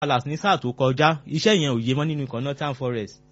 Palace ní sáà tó kọjá iṣẹ́ yẹn ò yé mọ́ nínú ikọ̀ Nottingham Forest.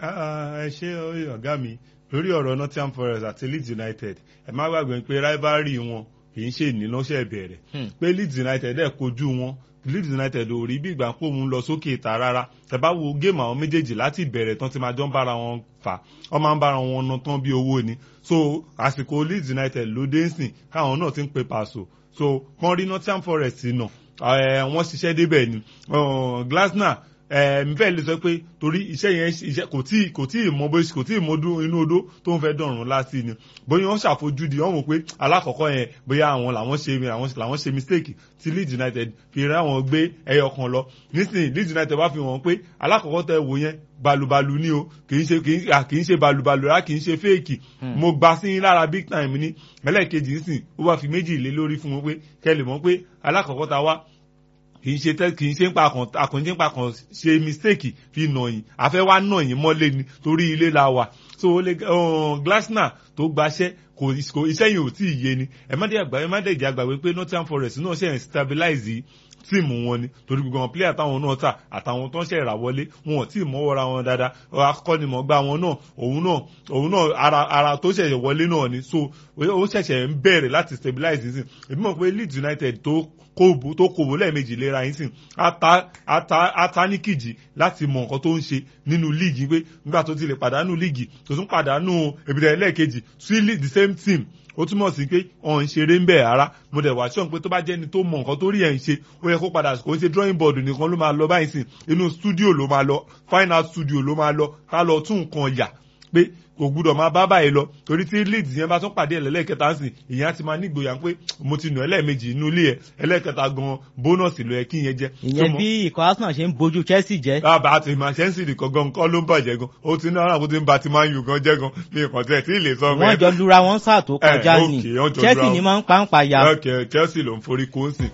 ẹ ṣe ọ̀gá mi lórí ọ̀rọ̀ Nottingham Forest àti Leeds United ẹ má gbàgbé pé rivalry wọn kì í ṣe ìnínáṣẹ́ bẹ̀rẹ̀ pé Leeds United ẹ̀ kojú wọn Leeds United ò rí bí ìgbà pò ń lọ sókè ìta rárá tẹ́ bá wo géèmù àwọn méjèèjì láti ìbẹ̀rẹ̀ tán ti máa jọ ń bára wọn fà wọ́n máa ń bára wọn ná tán bí owó ni so àsìkò Leeds United ló dé ń sìn káwọn náà ti ń pe pàṣọ so kàn rí Nottingham Forest náà wọ́n ṣiṣẹ́ débẹ̀ ni Glasner mi fẹ́ lè sọ pé torí iṣẹ́ yẹn iṣẹ́ kò tí kò tí ì mọ bó kò tí ì mọ inú odó tó ń fẹ́ dọ̀rùn láti ni bóyá wọ́n ṣàfojúdi wọ́n mọ̀ pé alákọ̀ọ́kọ́ yẹn bóyá àwọn làwọn ṣe làwọn ṣe mistake tí Leeds United fi rẹ́ àwọn gbé ẹyọ kan lọ nísìnyí Leeds United wá fi hàn pé alákọ̀ọ́kọ́ tẹ wò yẹn balubalu ni o kì í ṣe kì í ṣe balubalu rárá kì í ṣe fake mo gba sí yín lára big time ni ẹlẹ́ẹ̀kejì nísìnyí ó wá fi méjì lé lórí fún wọn pé kẹ́ lè mọ̀ pé alákọ̀ọ́kọ́ ta wá kì í ṣe tẹ kì í ṣe ń pa kan àkànjẹ́ ń pa kan ṣe mistake fi nà yín àfẹ́ wá nà yín mọ́lé ni torí ilé la wà so ó lè Glasner tó gbaṣẹ́ kò iṣẹ́ yìí ò tí ì yé ni ẹ má dé àgbà ẹ má dé ìjà àgbàgbé pé Nottingham Forest náà ṣe ń stabilize tíìmù wọn ni torí gbogbo àwọn player táwọn náà tà àtàwọn tó ń ṣe ìràwọlé wọn ò tí ì mọ́wọ́ra wọn dáadáa akọ́nimọ̀gbá wọn náà òun náà òun náà ara ara tó ṣẹ̀ṣẹ̀ wọlé náà ni so ó ṣẹ̀ṣẹ̀ ń bẹ̀rẹ̀ láti stabilize nísìn èmi mọ̀ pé Leeds United tó kóòbù tó kóòbù lẹ́ẹ̀mejì léra yín sìn ata ata ataníkìjì láti mọ nǹkan tó ń ṣe nínú líìgì pé nígbà tó ti lè pàdánù líìgì tó tún pàdánù èbìrẹ̀ ẹlẹ́ẹ̀kejì sí the same team ó túmọ̀ sí pé ọ̀n ń ṣeré ń bẹ̀ ara mo dẹ̀ wá ṣọ́n pé tó bá jẹ́ni tó mọ nǹkan tó rí ẹ̀ ń ṣe ó yẹ kó padà kó ṣe drawing board nìkan ló máa lọ báyìí sìn inú studio ló máa lọ fine art studio ló máa lọ ká lọ tún nǹkan yà pé kò gbúdọ̀ máa bá báyìí lọ torí tí leeds yẹn bá tún pàdé ẹlẹ́ẹ̀kẹta sìn ìyẹn á ti máa nígboyà pé mo ti nù ẹlẹ́ẹ̀mejì inú ilé ẹ̀ ẹlẹ́ẹ̀kẹta gan bónọ́ọ̀sì ló yẹ kí yẹn jẹ́. ìyẹn bí ikọ̀ arsenal ṣe ń bójú chelsea jẹ́. bàbá àti ìmọ̀ chelsea nìkan gan kọ́ ló ń bàjẹ́ gan ó ti ní ọ̀ràn kó ti ń ba ti man u gan jẹ́ gan ní ìkàn tẹ̀ tí ì lè sọ. wọ́n jọ lura wọn sáà tó kọjá ni chelsea ni máa ń pa ń pa ya. chelsea ló ń forí kó ń sìn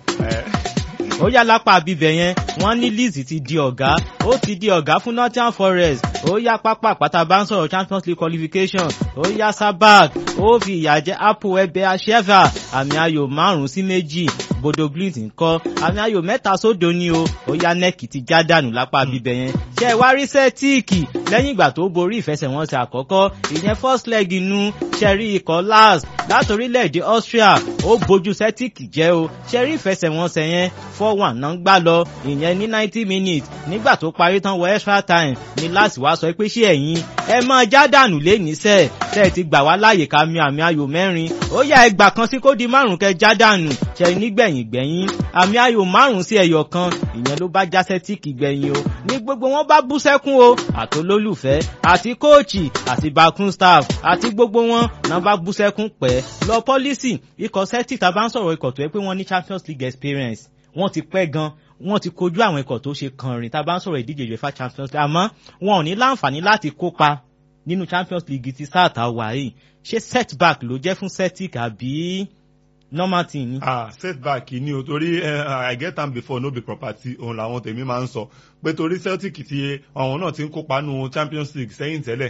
ó yá lápá bíbẹ̀ yẹn wọ́n ní Leeds ti di ọ̀gá ó ti di ọ̀gá fún Nottingham Forest ó yá pápá àpáta bá ń sọ̀rọ̀ Champions League qualification ó yá Sabak ó fi ìyà jẹ Apple ẹbẹ aṣẹ́fà àmì ayò márùn-ún sí méjì Bodo Glimt ńkọ́ àmì ayò mẹ́ta sódo ni o ó yá nẹ́ẹ̀kì ti já dànù lápá bíbẹ̀ yẹn ṣe é wá rí sẹ́tíìkì lẹ́yìn ìgbà tó borí ìfẹsẹ̀wọnsẹ̀ àkọ́kọ́ ìyẹn first leg inú ṣẹ́rí ikọ̀ last láti orílẹ̀-èdè Austria ó bójú sẹ́tíìkì jẹ́ o ṣẹ́rí ìfẹsẹ̀wọnsẹ̀ yẹn four one náà ń gbá lọ ìyẹn ní ninety minutes nígbà tó parí tán wọ extra time ní láti wá sọ pé ṣé ẹ̀yin ẹ máa já dànù léníṣẹ́ tẹ́ ẹ ti gbà wá láàyè ká mi àmì ayò mẹ́rin ó yá ẹgbà kan sí kó di márùn kẹ já dànù ṣe nígbẹ̀yìn gbẹ̀yìn àmì ayò márùn sí ẹyọ kan ìyẹn ló bá já sẹ́tíìkì gbẹ̀yìn o ní gbogbo wọn bá bú sẹ́kún o àtolólùfẹ́ àti kóòchì àti bakun staff àti gbogbo wọn náà bá bú sẹ́kún pẹ́ lọ pọ́lísì ikọ̀ celtic tá a bá ń sọ̀rọ̀ ikọ̀ tó yẹ pé wọ́n ní champions league experience wọ́n ti pẹ́ gan wọ́n ti kojú àwọn ikọ̀ tó ṣe kànrin tá a bá ń sọ̀rọ̀ ìdíje UEFA champions league àmọ́ wọn ò ní láǹfààní láti kópa nínú champions league ti sáà tá a wà yìí ṣé setback ló jẹ́ fún celtic àbí normal thing ni. ah setback ni o torí uh, i get am before no be property òun làwọn tèmi máa ń sọ pé torí celtic ti àwọn náà ti ń kópa nínú champions league sẹ́yìn tẹ́lẹ̀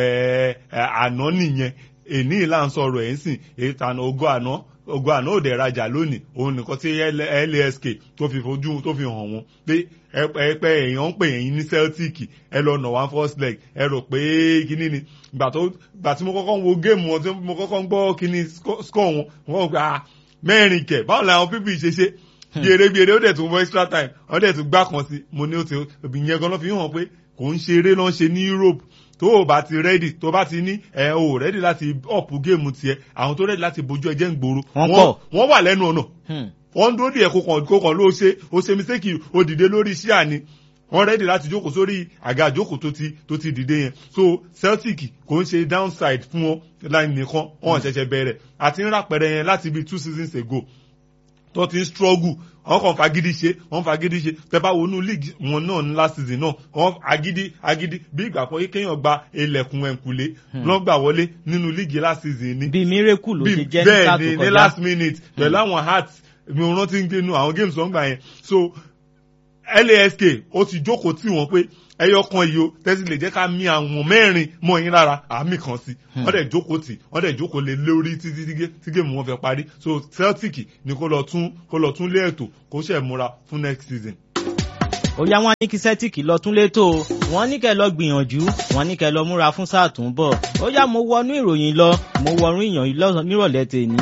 àná nìyẹn èní ìlànà sọ̀rọ̀ ẹ̀ ń sìn èyí tàn ogó àná ogun àná òde rajà lónìí òun nìkan tí lask tó fi fojú tó fi hàn wọn pé ẹpẹ èèyàn ń pè yín ní celtic ẹ lọ nà one first leg ẹ rò pé kíní ni gbà tó gbà tí mo kọ́kọ́ ń wo géèmù wọn tí mo kọ́kọ́ ń gbọ́ kíní score wọn wọ́n gba mẹ́rin kẹ̀ báwo làwọn pípì ṣe ṣe bí eré bí eré ó dẹ̀ tún wọ extra time ó dẹ̀ tún gbá kan sí mo ní ó ti ìyẹn gan ló fi hàn pé kò ń ṣe eré ló ń ṣe ní Europe tó o bá ti rẹ́dì tó o bá ti ní ẹ o rẹ́dì láti ọ̀pù géèmù tiẹ̀ àwọn tó rẹ́dì láti bójú ẹjẹ́ ń gbòòrò wọ́n wà lẹ́nu ọ̀nà wọ́n ń dúró díẹ̀ kó kàn ló ṣe ó ṣe mistake ó dìde lórí ṣíà ni wọ́n rẹ́dì láti jókòó sórí àga àjókòó tó ti tó ti dìde yẹn so Celtic kò ń ṣe downside fún wọn láì nìkan wọn ṣẹ̀ṣẹ̀ bẹ̀rẹ̀ àti ń ràpẹrẹ yẹn láti bí two seasons ago tó ti ń struggle wọn kàn fagidi ṣe wọn fagidi ṣe tẹ́bá wọnú league wọn náà ní last season náà wọn agidi agidi bí ìgbà kan kéèyàn gba ilẹ̀kùn ẹ̀kúlé lọ́n gbà wọlé nínú league last season ni. bí miracle ló ṣe jẹ́ ní sáà tó kọjá bẹ́ẹ̀ ni ní last minute pẹ̀lú àwọn heart mi ò rántí ń gbénu àwọn games wọn gbà yẹn so lask ó ti jókòó tì wọ́n pé ẹyọ kan yìí o tẹ́sí lè jẹ́ ká mi àwọn mẹ́rin mọ́ yín lára àmì kan sí wọ́n dẹ̀ jókòó tì wọ́n dẹ̀ jókòó lé lórí títí tí géèmù wọn fẹ́ parí so Celtic ni kó lọ tún kó lọ tún lé ètò kó ṣe múra fún next season. ó yá wọn ní kí Celtic lọ tún létò wọn ní kẹ́ lọ gbìyànjú wọn ní kẹ́ lọ múra fún sáà tó ń bọ̀ ó yá mo wọnú ìròyìn lọ mo wọnú ìyàn nírọ̀lẹ́ tèmi.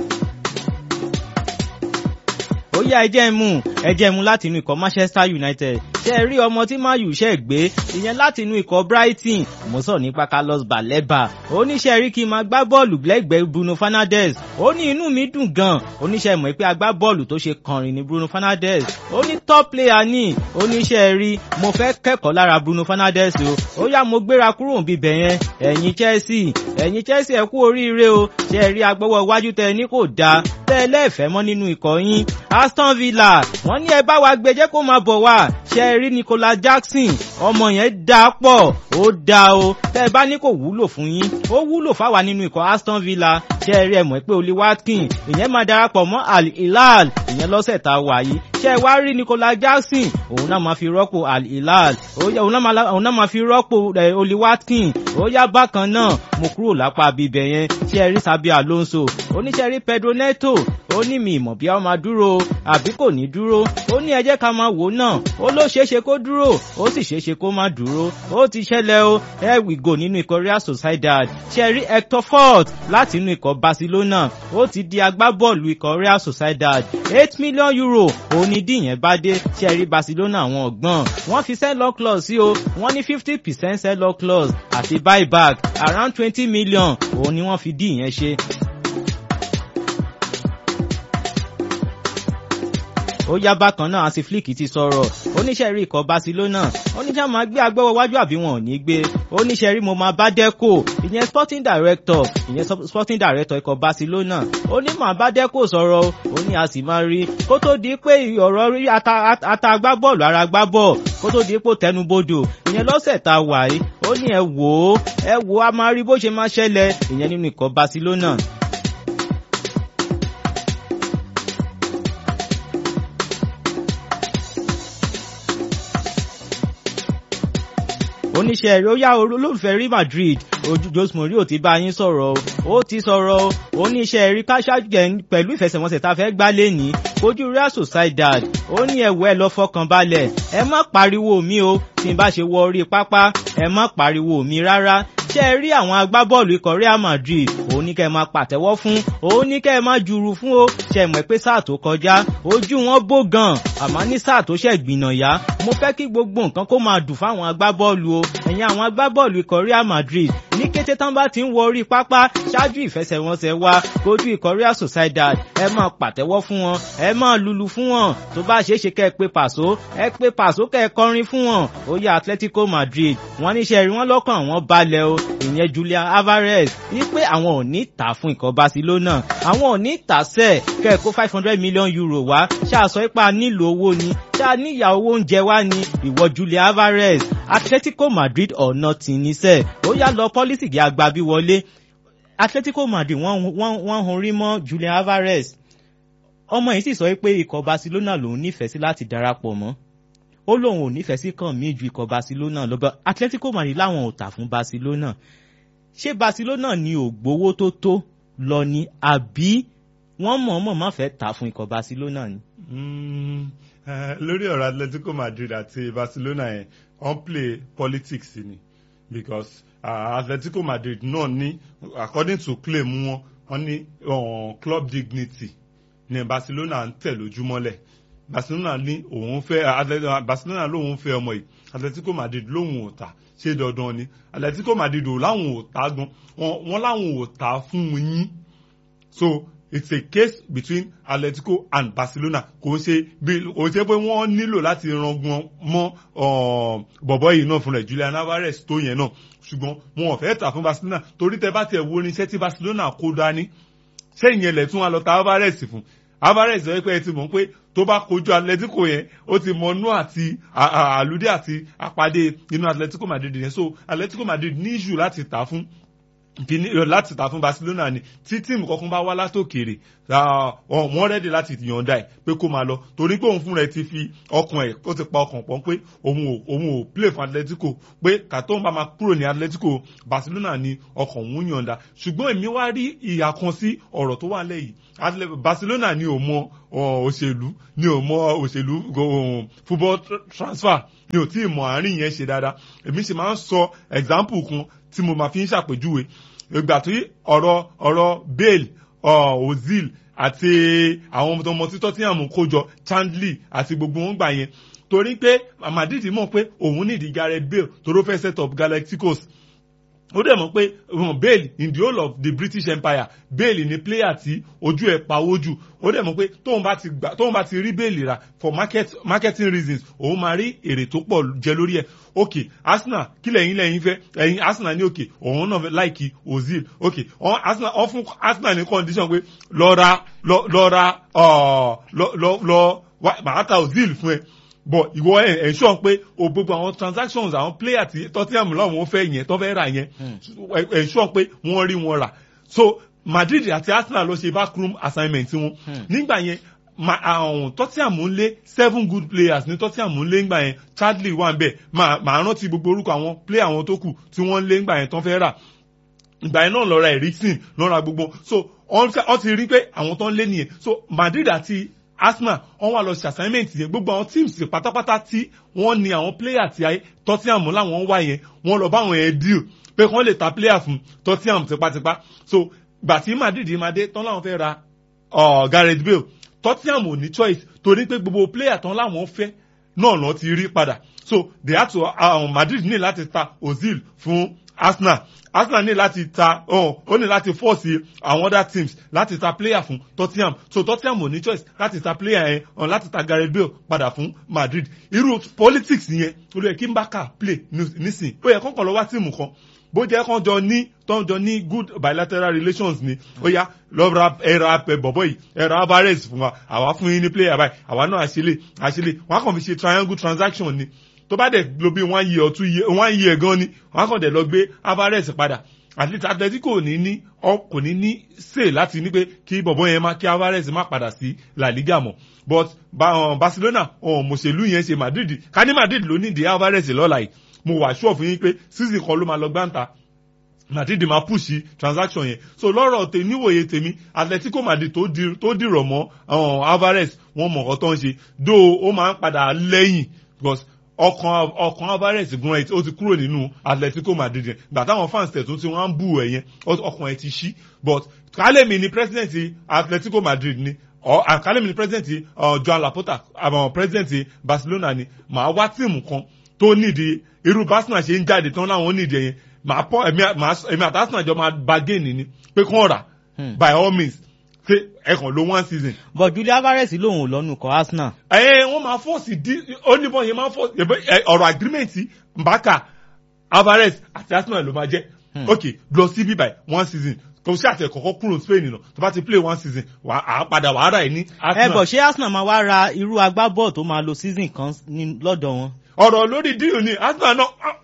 ó yá ẹjẹ́ mú ẹjẹ́ mú láti inú ikọ̀ Manchester United ṣe rí ọmọ tí Man U ṣe gbé ìyẹn láti inú ikọ̀ Brighton mo sọ nípa Carlos Baleba oníṣẹ́ rí kí n máa gbá bọ́ọ̀lù lẹ́gbẹ̀ẹ́ Bruno Fernandes ó ní inú mi dùn gan oníṣẹ́ mọ̀ pé agbá bọ́ọ̀lù tó ṣe kànrin ní Bruno Fernandes ó ní top player ní oníṣẹ́ rí mo fẹ́ kẹ́kọ̀ọ́ lára Bruno Fernandes o ó yá mo gbéra kúrò níbi bẹ̀ yẹn ẹ̀yin Chelsea ẹ̀yin Chelsea ẹ kú oríire o ṣe rí agbọ́wọ́ iwájú tẹ ní kò dáa tẹ́ ẹ lẹ́ẹ̀fẹ́ mọ́ nínú ikọ̀ yín Aston Villa wọ́n ní ẹ bá wa gbé jẹ́ kó máa bọ̀ wá ṣe rí Nicolas Jackson ọmọ yẹn dáa pọ̀ ó dáa o tẹ́ ẹ bá ní kò wúlò fún yín ó wúlò fáwa nínú ikọ̀ Aston Villa ṣe rí ẹ mọ̀ pé Oli Watkins ìyẹn máa darapọ̀ mọ́ Al Hilal ìyẹn lọ́sẹ̀ tá a wà yìí ṣe ẹ wá rí Nicolas Jackson òun náà máa fi rọ́pò Al Hilal òun náà máa fi rọ́pò Oli Watkins ó yá bákan náà mo kúrò lápá bíbẹ̀ yẹn ṣe ẹ rí Sabi Alonso oníṣẹ́ rí Pedro Neto ó ní mi ìmọ̀ bí a máa dúró àbí kò ní dúró ó ní ẹ jẹ́ ká máa wò náà ó ló ṣeéṣe kó dúró ó sì ṣeéṣe kó má dúró ó ti ṣẹlẹ̀ o ẹ wìgò nínú ikọ̀ Real Sociedad ṣe rí Hector Fort láti inú ikọ̀ Barcelona ó ti di agbábọ́ọ̀lù ikọ̀ Real Sociedad eight million euro òun ni díyẹn bá dé ṣe rí Barcelona àwọn ọ̀gbọ́n wọ́n fi sell-off clause sí o wọ́n ní fifty percent sell-off clause àti buyback around twenty million òun ni wọ́n fi díyẹn ṣe ó yá bákan náà àti flick ti sọ̀rọ̀ oníṣẹ́ rí ikọ̀ Barcelona oníṣẹ́ máa gbé agbẹ́wọ̀ wájú àbí wọn ò ní gbé oníṣẹ́ rí mo máa bá Deco ìyẹn sporting director ìyẹn sporting director ikọ̀ Barcelona ó ní màá bá Deco sọ̀rọ̀ ó ní a sì máa rí kó tó di pé ọ̀rọ̀ rí ata agbábọ́ọ̀lù ara agbábọ́ọ̀ kó tó di pé tẹnubodò ìyẹn lọ́sẹ̀ tá a wà yìí ó ní ẹ wò ó ẹ wò ó a máa rí bó ṣe máa ṣẹlẹ̀ ìyẹn nínú ikọ̀ Barcelona oníṣẹ́ rẹ̀ ó yá olólùfẹ́ rí Madrid ojú Jose Mourinho ti bá yín sọ̀rọ̀ ó ti sọ̀rọ̀ oníṣẹ́ rí káṣájẹ pẹ̀lú ìfẹsẹ̀wọnsẹ̀ tá a fẹ́ gbá lẹ́ni ojú Real Sociedad ó ní ẹ̀wọ́ ẹ lọ fọkàn balẹ̀ ẹ má pariwo mi o tí n bá ṣe wọ orí pápá ẹ má pariwo mi rárá ṣe rí àwọn agbábọ́ọ̀lù ikọ̀ Real Madrid òun ní kẹ́ ẹ máa pàtẹ́wọ́ fún òun ní kẹ́ ẹ máa jùrù fún o ṣe mọ̀ pé sáà tó kọjá ojú wọn bó gan àmọ́ ní sáà tó ṣẹ̀ gbìnà yá mo fẹ́ kí gbogbo nǹkan kó máa dùn fáwọn agbábọ́ọ̀lù o ẹ̀yin àwọn agbábọ́ọ̀lù ikọ̀ Real Madrid ní kété tán bá ti ń wọ orí pápá ṣáájú ìfẹsẹ̀wọnsẹ̀ wa kojú ikọ̀ Real Sociedad ẹ máa pàtẹ́wọ́ fún wọn ẹ máa lulu fún wọn tó bá ṣeé ṣe kẹ́ ẹ pé pàṣó ẹ pé pàṣó kẹ́ ẹ kọrin fún wọn ó yá Atletico Madrid wọ́n níṣẹ́ rí wọ́n lọ́kàn àwọn balẹ̀ o ìyẹn Julian Alvarez wípé àwọn ò ní tà fún ikọ̀ Barcelona àwọn ò ní tà sẹ́ẹ̀ kẹ́ ẹ kó five hundred million euro wá ṣáàsọ ipa nílò owó ni ṣáà níyà owó oúnjẹ wá ní ìwọ Julian Alvarez Atletico Madrid or nothing ní sẹ́ẹ̀ ó yá lọ pọ́lísì gí agbábí wọlé Atletico Madrid wọ́n hun rí mọ́ Julian Alvarez ọmọ yìí sì sọ pé ikọ̀ Barcelona lòun nífẹ̀ẹ́ sí láti darapọ̀ mọ́ ó lóun ò nífẹ̀ẹ́ sí kàn mí ju ikọ̀ Barcelona lọ bá Atletico Madrid láwọn ò tà fún Barcelona ṣé Barcelona ni ò gbowó tó tó lọ ni àbí wọ́n mọ̀ọ́mọ̀ má fẹ́ tà fún ikọ̀ Barcelona ni. lórí ọ̀rọ̀ Atletico Madrid àti Barcelona yẹn wọ́n play politics ni because uh, Atletico Madrid náà ní according to claim wọn wọ́n ní uh, club dignity ní Barcelona ń tẹ̀ lójúmọ́lẹ̀ Barcelona ní òun fẹ́ Barcelona lóun fẹ́ ọmọ yìí Atletico Madrid lóun ò tà ṣé dandan ni Atletico Madrid ò láwọn ò tà gan wọ́n láwọn ò tà fún yín so it's a case between Atletico and Barcelona kò ṣe bí kò ṣe pé wọ́n nílò láti rangun mọ́ bọ̀bọ̀ yìí náà fún rẹ̀ Julian Alvarez tó yẹn náà ṣùgbọ́n wọn ò fẹ́ tà fún Barcelona torí tẹ bá tiẹ̀ wo oníṣẹ́ tí Barcelona kó dání ṣé ìyẹn lẹ̀ tún wá lọ ta Alvarez fún Alvarez sọ pé ẹ ti mọ̀ pé tó bá kojú Atletico yẹn ó ti mọ nú àti àlùdé àti àpàdé inú Atletico Madrid yẹn so Atletico Madrid ní ìṣù láti tà fún kìíní láti ta fún Barcelona ni tí tíìmù kankan bá wá látòkèrè wọ́n rẹ́dì láti yọ̀ǹda ẹ̀ pé kó máa lọ torí pé òun fún rẹ̀ ti fi ọkàn ẹ̀ ó ti pa ọkàn pọ̀ pé òun ò òun ò play fún Atletico pé kàtó ń bá máa kúrò ní Atletico Barcelona ni ọkàn òun yọ̀ǹda ṣùgbọ́n èmi wá rí ìyà kan sí ọ̀rọ̀ tó wà lẹ́yìn Barcelona ni ò mọ òṣèlú ni ò mọ òṣèlú football transfer ni ò tí ì mọ àárín yẹn ṣe dáadáa èmi ṣe máa ń sọ example kan tí mo máa fi ń ṣàpèjúwe ìgbà tí ọ̀rọ̀ ọ̀rọ̀ Bale Ozil àti àwọn ọmọ títọ́ tí àmú kójọ Chandley àti gbogbo wọn gbà yẹn torí pé Madrid mọ̀ pé òun nídìí Gareth Bale toró fẹ́ set up Galacticos ó dẹ̀ mọ̀ pé Bale in the whole of the British Empire Bale ni player tí ojú ẹ̀ pawó jù ó dẹ̀ mọ̀ pé tóun bá ti gbà tóun bá ti rí Bale rà for market marketing reasons òun máa rí èrè tó pọ̀ jẹ lórí ẹ̀ ok Arsenal kí lẹ́yìn lẹ́yìn fẹ́ ẹ̀yin Arsenal ní òkè òun náà láìkí Ozil ok Arsenal wọ́n fún Arsenal ní condition pé lọ ra lọ ra lọ lọ màá ta Ozil fún ẹ but ìwọ ẹ ẹ sọ pé o gbogbo àwọn transactions àwọn player tí Tottenham lọ́wọ́ fẹ́ yẹn tó fẹ́ rà yẹn ẹ sọ pé wọ́n rí wọn rà so Madrid àti Arsenal ló ṣe backroom assignment wọn nígbà yẹn àwọn Tottenham ń lé seven good players ní Tottenham ń lé ńgbà yẹn Chadley wà ń bẹ̀ màá rántí gbogbo orúkọ àwọn player àwọn tó kù tí wọ́n ń lé ńgbà yẹn tó fẹ́ rà ìgbà yẹn náà lọ ra Eriksen lọ ra gbogbo so wọ́n ti rí pé àwọn tó ń lé nìyẹn so Madrid àti Arsenal wọ́n wá lọ ṣe assignment yẹn gbogbo àwọn teams pátápátá tí wọ́n ní àwọn player tí ayé Tottenham láwọn wá yẹn wọ́n lọ bá àwọn yẹn deal pé kí wọ́n lè ta player fún Tottenham tipátipá so gbà tí Madrid máa dé tán láwọn fẹ́ ra Gareth Bale Tottenham ò ní choice torí pé gbogbo player tán láwọn fẹ́ náà lọ ti rí padà so they had to um, Madrid ní láti ta Ozil fún Arsenal Arsenal ní láti ta ó ní láti force àwọn other teams láti ta player fún Tottenham so Tottenham ò ní choice láti ta player yẹn um, láti ta Gareth Bale padà fún Madrid irú politics yẹn olú yẹ kí n bá kà play nísìn ó yẹ kọ́kọ́ lọ wá tíìmù kan bó jẹ́ kán jọ ní tán jọ ní good bilateral relations ni ó yá lọ́ọ́ ra ẹ̀rọ apẹ̀ bọ̀bọ̀ yìí ẹ̀rọ Alvarez fún wa àwa fún yín ní player báyìí àwa náà àṣẹlẹ̀ àṣẹlẹ̀ wọ́n á kàn fi ṣe triangle transaction ni tó bá dẹ̀ lo bí one year or two year one year gan ni wọ́n á kàn dẹ̀ lọ gbé Alvarez padà àti Atletico kò ní ní kò ní ní say láti ní pé kí bọ̀bọ̀ yẹn má kí Alvarez má padà sí La Liga mọ́ but Barcelona mọ̀ṣẹ̀lú yẹn ṣe Madrid ká ní Madrid ló ní di Alvarez lọ́la yìí mo wà sure fún yín pé season kan ló máa lọ gbáǹta Madrid máa push transaction yẹn so lọ́rọ̀ tè níwòye tèmi Atletico Madrid tó dìrọ̀ mọ́ Alvarez wọ́n mọ̀ ọ́ tó ń ṣe dó ó máa ń padà lẹ́yìn because ọkàn ọkàn Alvarez gan ẹ ó ti kúrò nínú Atletico Madrid yẹn gbà táwọn fans tẹ̀ tó ti wọ́n á ń bù ẹ̀ yẹn ọkàn ẹ ti ṣí but kálẹ̀mí ni president Atletico Madrid ni kálẹ̀mí ni president Joan Laporta àwọn president Barcelona ni màá wá tíìmù kan tó nídìí irú Barcelona ṣe ń jáde tán láwọn nídìí ẹ̀yẹn màá pọ ẹ̀mí àti Arsenal jọ máa bargain ni pé kán rà by all means ṣe ẹ̀kan ló one season. but Julian Alvarez lòun ò lọ́nu kọ Arsenal. ẹ wọ́n máa fọ́ọ̀sì dí oníbọn yẹn máa fọ́ọ̀sì ọ̀rọ̀ agreement Mbaka Alvarez àti Arsenal ló máa jẹ́ ok lọ sí bíbá one season kò sí àtẹ kọ̀kọ́ kúrò Spain nù tó bá ti play one season wà á padà wà á rà ẹ̀ ní Arsenal. ẹ bọ̀ ṣé Arsenal máa wá ra irú agbábọ́ọ̀ tó máa lo season kan lọ́dọ̀ wọn ọ̀rọ̀ lórí díò ni Arsenal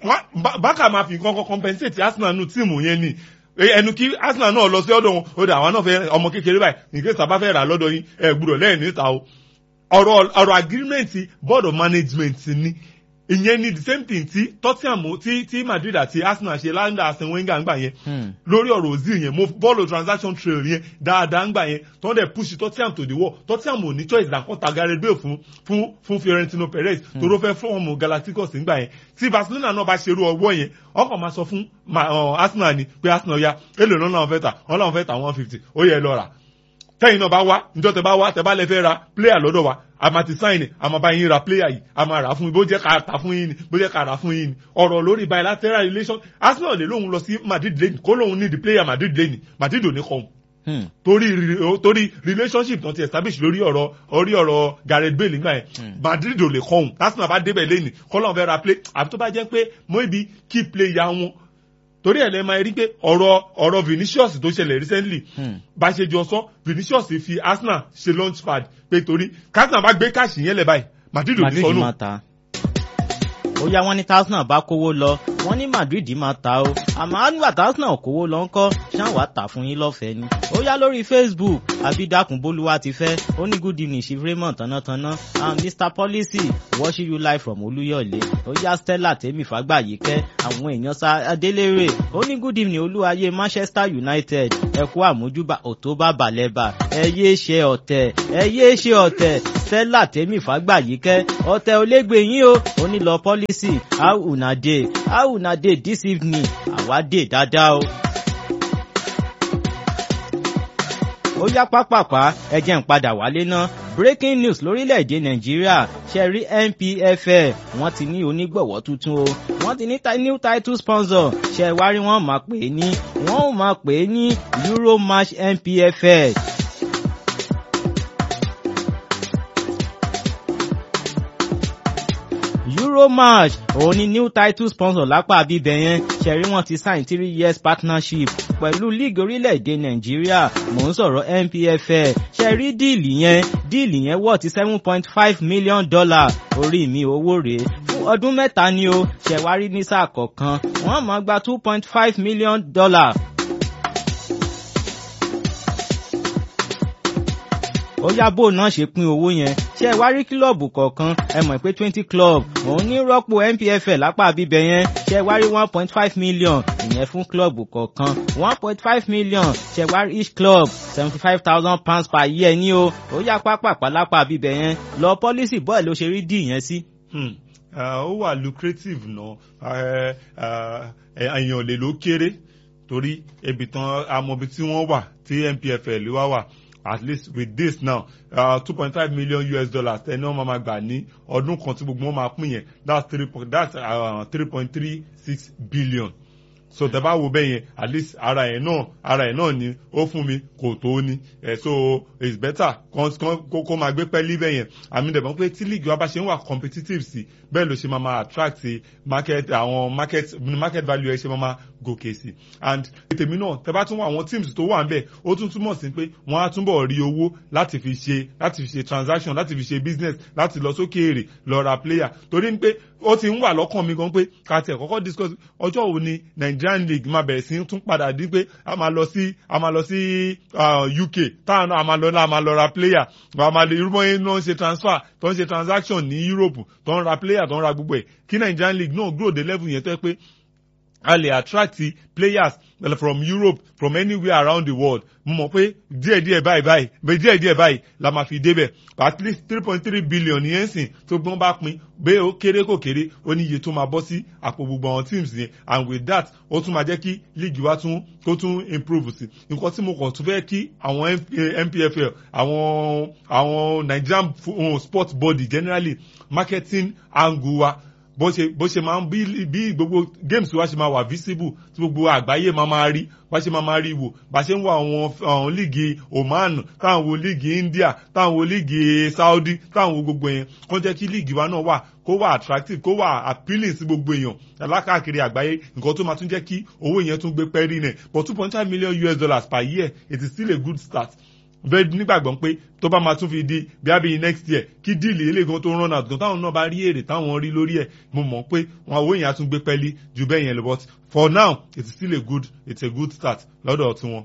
náà bákà máa fi nǹkan kan compensate Arsenal nù tíìmù yẹn ni ẹnu kí Arsenal náà lọ sí ọ̀dọ̀ wọn ó dà àwọn náà fẹ́ ọmọ kékeré báyìí nìkan sábà fẹ́ rà lọ́dọ̀ yín ẹ gbúdọ̀ lẹ́yìn níta o ọ̀rọ̀ ọ̀rọ̀ agreement board of management ni ìyẹn ni the same thing tí Tottenham tí tí Madrid àti Arsenal ṣe láńdà Arsene Wenger ńgbà yẹn lórí ọ̀rọ̀ Ozil yẹn mo bọ́ọ̀lù transaction trail yẹn dáadáa ńgbà yẹn tó ń dẹ̀ push Tottenham to the wall Tottenham ò ní choice than kó ta Gareth Bale fún fún fún Fiorentino Perez tó ló fẹ́ fọ́ọ̀mù Galacticos ńgbà yẹn tí Barcelona náà bá ṣerú ọwọ́ yẹn ọkọ̀ máa sọ fún Arsenal ni pé Arsenal ya èlò náà làwọn fẹ́ tà wọ́n làwọn fẹ́ tà one fifty ó yẹ lọ rà tẹ́yìn náà bá wá njọ́ tẹ bá wá tẹ bá lẹ fẹ́ ra player lọ́dọ̀ wa a máa ti sign ẹ̀ a máa bá yín ra player yìí a máa rà fún yín bó jẹ́ ká tà fún yín ni bó jẹ́ ká rà fún yín ni ọ̀rọ̀ lórí bilateral relation Arsenal lè lóun lọ sí Madrid lẹ́nu kó lóun ní the player Madrid lẹ́nu Madrid ò ní kọ́ ọ́n torí torí relationship tó ti establish lórí ọ̀rọ̀ orí ọ̀rọ̀ Gareth Bale nígbà yẹn Madrid ò lè kọ́ ọ́n Arsenal bá débẹ̀ lẹ́nu kọ́ lóun fẹ́ ra play àbí tó bá jẹ́ pé mo ibi key player wọn torí ẹ̀ lẹ́ máa rí pé ọ̀rọ̀ ọ̀rọ̀ Vinicius tó ṣẹlẹ̀ recently bá ṣe jọ sọ Vinicius fi Arsenal ṣe launch pad pé torí Arsenal bá gbé káàṣì yẹn lẹ̀ báyìí Madrid ò ní sọnù ó yá wọn ní Arsenal bá kówó lọ wọn ní Madrid máa ta o àmọ́ àgbà Arsenal kówó lọ ńkọ́ ṣáà wàá tà fún yín lọ́fẹ̀ẹ́ ni ó yá lórí Facebook abidakun bolúwa ti fẹ́ ó ní good evening chief Raymond tánátáná and Mr Policy watching you live from Olúyọ̀lé ó yá Stella tèmi fàgbàyíkẹ́ àwọn èèyàn sá Adélèrè ó ní good evening olúwayé Manchester United ẹ kú àmójúbà òtóbà balẹ̀bà ẹ yéé ṣe ọ̀tẹ̀ ẹ yéé ṣe ọ̀tẹ̀ Stella tèmi fàgbàyíkẹ́ ọ̀tẹ̀ olégbè yín o ó ní lọ Policy how una dey how una dey this evening àwa dé dáadáa o. ó yá pápápá ẹ jẹ́ n padà wálé ná breaking news lórílẹ̀‐èdè nàìjíríà ṣẹ̀rí NPFL wọ́n ti ní onígbọ̀wọ́ tuntun o wọ́n ti ní new title sponsor ṣẹ̀wárí wọ́n máa pè é ní wọ́n máa pè é ní Euromatch NPFL. Euromatch òun ni new title sponsor lápá bíbẹ̀ yẹn ṣẹ̀rí wọ́n ti sign three years partnership pẹ̀lú league orílẹ̀-èdè nàìjíríà mò ń sọ̀rọ̀ NPFL ṣẹ̀rí díìlì yẹn díìlì yẹn wọ̀ ti seven point five million dollar orí mi owó rèé fún ọdún mẹ́ta ni o ṣẹ̀wárí ní sáà kọ̀ọ̀kan wọ́n máa gba two point five million dollar. ó yá bó náà ṣe pín owó yẹn ṣé ẹ wá rí kílọ̀bù kọ̀ọ̀kan ẹ mọ̀ pé twenty club òun ní rọ́pò NPFL lápá bíbẹ̀ yẹn ṣé ẹ wá rí one point five million ìyẹn fún kílọ̀bù kọ̀ọ̀kan one point five million ṣé ẹ wá rí each club seventy five thousand pounds per year ní o ó yá pápápá lápá bíbẹ̀ yẹn lọ pọ́lísì bọ́ọ̀ ló ṣe rí dì yẹn sí. ó wà lucrative náà èèyàn lè ló kéré torí ebi tán amọ̀bi tí wọ́n wà tí NPFL wá wà at least with this now two point five million US dollars ẹni wọn máa gbà ní ọdún kan tí gbogbo wọn máa pín yẹn that's three point that's three point three six billion so tẹ bá wo bẹ́ẹ̀ yẹn at least ara ẹ̀ náà ara ẹ̀ náà ni ó fún mi kò tó ní ẹ̀ so it's better kó kó máa gbé pẹ́ẹ́lí bẹ́ẹ̀ yẹn àmì dẹ̀bọ̀n pé tí league wa bá ṣe ń wà competitive sí bẹ́ẹ̀ ló ṣe máa máa attract market àwọn market market value ẹ̀ ṣe máa máa gòkè sí and tèmi náà tẹ bá tún wọ àwọn teams tó wà níbẹ̀ ó tún túmọ̀ sí pé wọ́n á túnbọ̀ rí owó láti fi ṣe láti fi ṣe transaction láti fi ṣe business láti lọ sókè èrè lọ ra player torí pé ó ti ń wà lọ́kàn mi gan pé ká tẹ̀ kọ́kọ́ discuss ọjọ́ wo ni Nigerian league máa bẹ̀rẹ̀ sí tún padà dín pé a máa lọ sí a máa lọ sí UK táwọn náà a máa lọ náà a máa lọ ra player a máa lè irúmọ yẹn náà ń ṣe transfer tó ń ṣe transaction ní Europe tó ń ra player tó ń ra gbogbo ẹ̀ kí Nigerian league náà grow the level yẹn tó yẹ pé a lè attract players from Europe from anywhere around the world mo mọ̀ pé díẹ̀ díẹ̀ báyìí báyìí bẹ́ẹ̀ díẹ̀ díẹ̀ báyìí la máa fi débẹ̀ at least three point three billion yẹn sìn tó gbọ́n bá pín bẹ́ẹ̀ ó kéré kò kéré ó ní iye tó máa bọ́ sí àpò gbogbo àwọn teams yẹn and with that ó tún máa jẹ́ kí league wa tún kó tún improve sí nǹkan tí mo kàn tún fẹ́ kí àwọn NPFL àwọn àwọn Nigerian sport body generally marketing angle wa bó ṣe bó ṣe máa ń bí bí gbogbo games wa ṣe máa wà visible tí gbogbo àgbáyé máa máa rí bá ṣe máa máa rí wò bá ṣe ń wo àwọn àwọn líìgì Oman táwọn wo líìgì India táwọn wo líìgì Saudi táwọn wo gbogbo yẹn kó jẹ́ kí líìgì wa náà wà kó wà attractive kó wà appealing sí gbogbo èèyàn alákàkiri àgbáyé nǹkan tó máa tún jẹ́ kí owó yẹn tún gbé pẹ́ẹ́rì náà but two point five million US dollars per year it is still a good start bẹ́ẹ̀ nígbàgbọ́ pé tó bá máa tún fi di bí a next year kí díìlì eléegan tó run out gan táwọn náà bá rí èrè táwọn rí lórí ẹ̀ mo mọ̀ pé wọn owó yẹn á tún gbé pẹ́ẹ́lí ju bẹ́ẹ̀ yẹn lọ but for now it's still a good it's a good start lọ́dọ̀ tiwọn.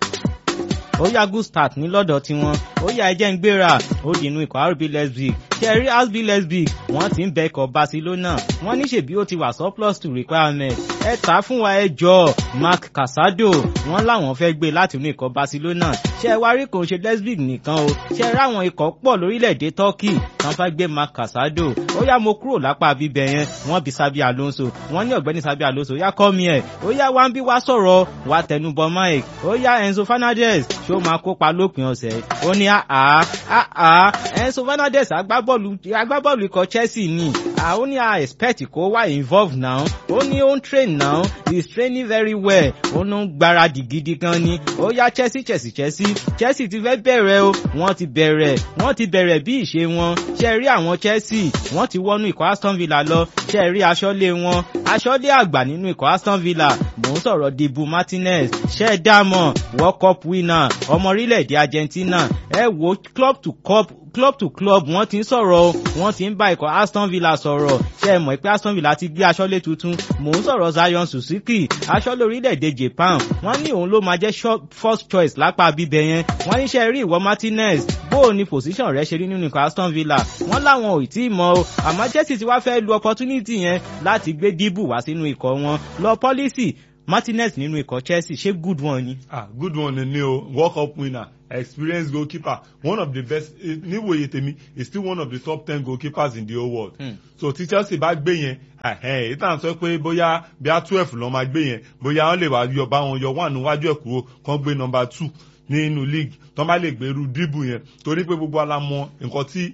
ó yá good start ní lọ́dọ̀ tiwọn ó yá ẹjẹ́ ń gbéra ó dìnnú ikọ̀ RB Leipzig ṣẹ́rí RB Leipzig wọ́n ti ń bẹ ikọ̀ Barcelona wọ́n ní ṣèbí ó ti wà surplus to requirement ẹ tà fún wa ẹ jọ Marc Casado wọ́n láwọn fẹ́ gbé láti inú ikọ̀ Barcelona ṣe ẹ wá rí kò ń ṣe Leipzig nìkan o ṣe ẹ ráwọn ikọ̀ pọ̀ lórílẹ̀‐èdè Turkey kan fẹ́ gbé Marc Casado ó yá mo kúrò lápá bíbẹ̀ yẹn wọ́n bí Sabi Alonso wọ́n ní ọ̀gbẹ́ni Sabi Alonso yá kọ́ mi ẹ̀ ó yá wá ń bí wá sọ̀rọ̀ wá tẹnubọ Mike ó yá Enzo Fernandez ṣó máa kópa lópin ọ̀sẹ̀ ó ní àá àá Enzo Fernandez agbábọ́ọ̀lù agbábọ́ọ̀lù ikọ̀ Chelsea ni àwọn ní a expect kó wá involve now ó ní ó ń train now he is training very well ó ń gbáradì gidi gan ni ó yá Chelsea Chelsea Chelsea Chelsea ti fẹ́ bẹ̀rẹ̀ o wọ́n ti bẹ̀rẹ̀ wọ́n ti bẹ̀rẹ̀ bí ìṣe wọn ṣe rí àwọn Chelsea wọ́n ti wọnú ikọ̀ Aston Villa lọ ṣe rí aṣọ́lé wọn aṣọ́lé àgbà nínú ikọ̀ Aston Villa mò ń sọ̀rọ̀ Dibu Martinez ṣe dámọ̀ World Cup winner ọmọ orílẹ̀-èdè Argentina ẹ wo club to club club to club wọ́n ti ń sọ̀rọ̀ wọ́n ti ń bá ikọ̀ Aston Villa sọ̀rọ̀ ṣe é mọ̀ pé Aston Villa ti gbé aṣọ́lé tuntun mò ń sọ̀rọ̀ Zion Suzuki aṣọ́lé orílẹ̀-èdè Japan wọ́n ní òun ló máa jẹ́ first choice lápá bíbẹ̀ yẹn wọ́n ní ṣe rí ìwọ Martinez bó o ní position rẹ̀ ṣe rí nínú ikọ̀ Aston Villa wọ́n láwọn ò tí ì mọ̀ o àmọ́ Chelsea ti wá fẹ́ lu opportunity yẹn láti gbé díbù wá sínú ikọ̀ wọn lọ policy Martinez nínú ikọ̀ Chelsea ṣé good one ni. ah good one ni o world cup winner experienced goalkeeper one of the best níwòye tèmi is still one of the top ten goalkeepers in the whole world. Mm. so tí Chelsea bá gbé yẹn èyí tàn sọ pé bóyá bíá twelve lọ́ máa gbé yẹn bóyá wọ́n lè wá yọ bá wọn yọ one níwájú ẹ̀ kúrò kán gbé number two nínú league tó bá lè gbèrú díbù yẹn torí pé gbogbo ala mọ nǹkan tí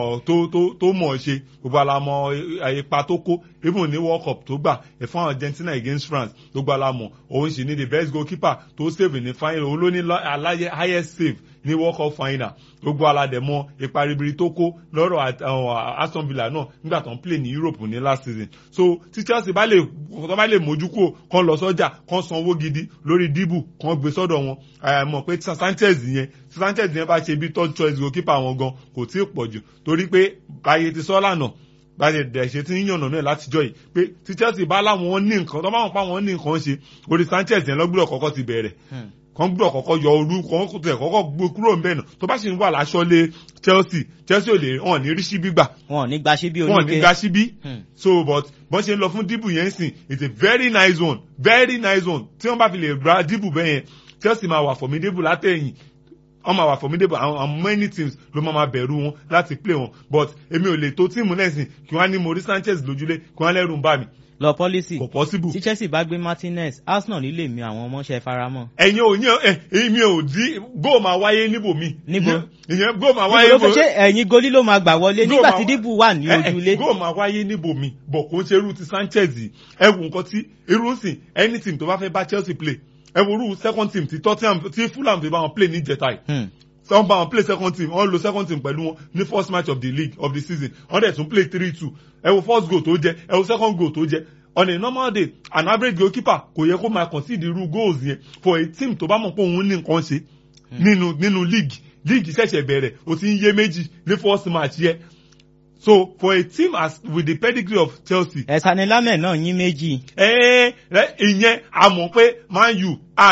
tó mọ̀ ṣe gbogbo ala mọ ipa tó kó even ní world cup tó gbà fún Argentina against France gbogbo ala mọ òun sì ní the best goalkeeper tó save ní final òun ló ní aláyẹ highest save ní world cup final gbogbo aládẹ mọ ipa ribiri tó kó lọ́rọ̀ Aston Villa náà nígbà tó ń play ní Europe ní last season so tí Chelsea bá lè tó bá lè mójú kúrò kán lọ sọ́jà kán sanwó gidi lórí díbù kán gbé sọ́dọ̀ wọn mọ̀ pé Sanchez yẹn Sanchez yẹn bá ṣe bí third choice goalkeeper wọn gan kò tí ì pọ̀ jù torí pé báyé ti sọ́ lánàá báyìí dẹ̀ ṣe ti ń yànnà náà látijọ́ yìí pé tí Chelsea bá láwọn ní nǹkan tó bá wọn pa wọn ní nǹkan ṣe orí Sanchez yẹn lọ́gbọ́dọ̀ kọ́kọ́ ti bẹ̀rẹ̀ kan gbọ́dọ̀ kọ́kọ́ yọ orú kan tẹ̀ kọ́kọ́ gbé kúrò ń bẹ̀ nà tó bá sì ń wà láṣọ́lé Chelsea Chelsea ò lè hàn ní rí síbí gbà. wọn ò ní gba síbí oníke wọn ò ní gba síbí. so but bọ́n ṣe ń lọ fún díbù yẹn sìn it's a very nice one very nice one tí wọ́n bá fi lè gba díbù bẹ́ẹ̀ yẹn Chelsea máa wà formidable látẹ̀yìn wọ́n máa wà formidable àwọn many teams ló máa bẹ̀rù wọn láti play wọn but èmi ò lè tó tíìmù lẹ́sìn kí wọ́n á ní Maurice Sanchez lójúlé kí wọ́n á lẹ́rù ń bà mí lọ pọ́lísì kò possible. tí Chelsea bá gbé Martinez Arsenal nílé mi àwọn ọmọọṣẹ́ faramọ́. ẹ̀yin ò yàn ẹ̀ èmi ò dí góò máa wáyé níbò mi. níbo ìyẹn góò máa wáyé níbo. ṣé ẹ̀yin goli ló máa gbà wọlé nígbà tí díbù wà ní ojúlé. góò máa wáyé níbò mi bọ̀ kó ń ṣe irú ti Sanchez yìí ẹ wù nǹkan tí irú sìn any team tó bá fẹ́ bá Chelsea play ẹ wo irú second team tí Tottenham tí Fulham fi bá wọn play ní jẹta yìí wọ́n bá wọn play second team wọ́n lo second team pẹ̀lú wọn ní first match of the league of the season wọ́n dẹ̀ tún play three two ẹ wo first goal tó jẹ ẹ wo second goal tó jẹ on a normal day an average goalkeeper kò yẹ kó máa concede irú goals yẹn for a team tó bá mọ̀ pé òun ní nǹkan ṣe nínú nínú league league ṣẹ̀ṣẹ̀ bẹ̀rẹ̀ o ti ń yé méjì ní first match yẹn so for a team as with the pedigree of Chelsea. ẹ̀sán ni lámẹ̀ náà yín méjì. ẹ ẹ ìyẹn a mọ̀ pé Man U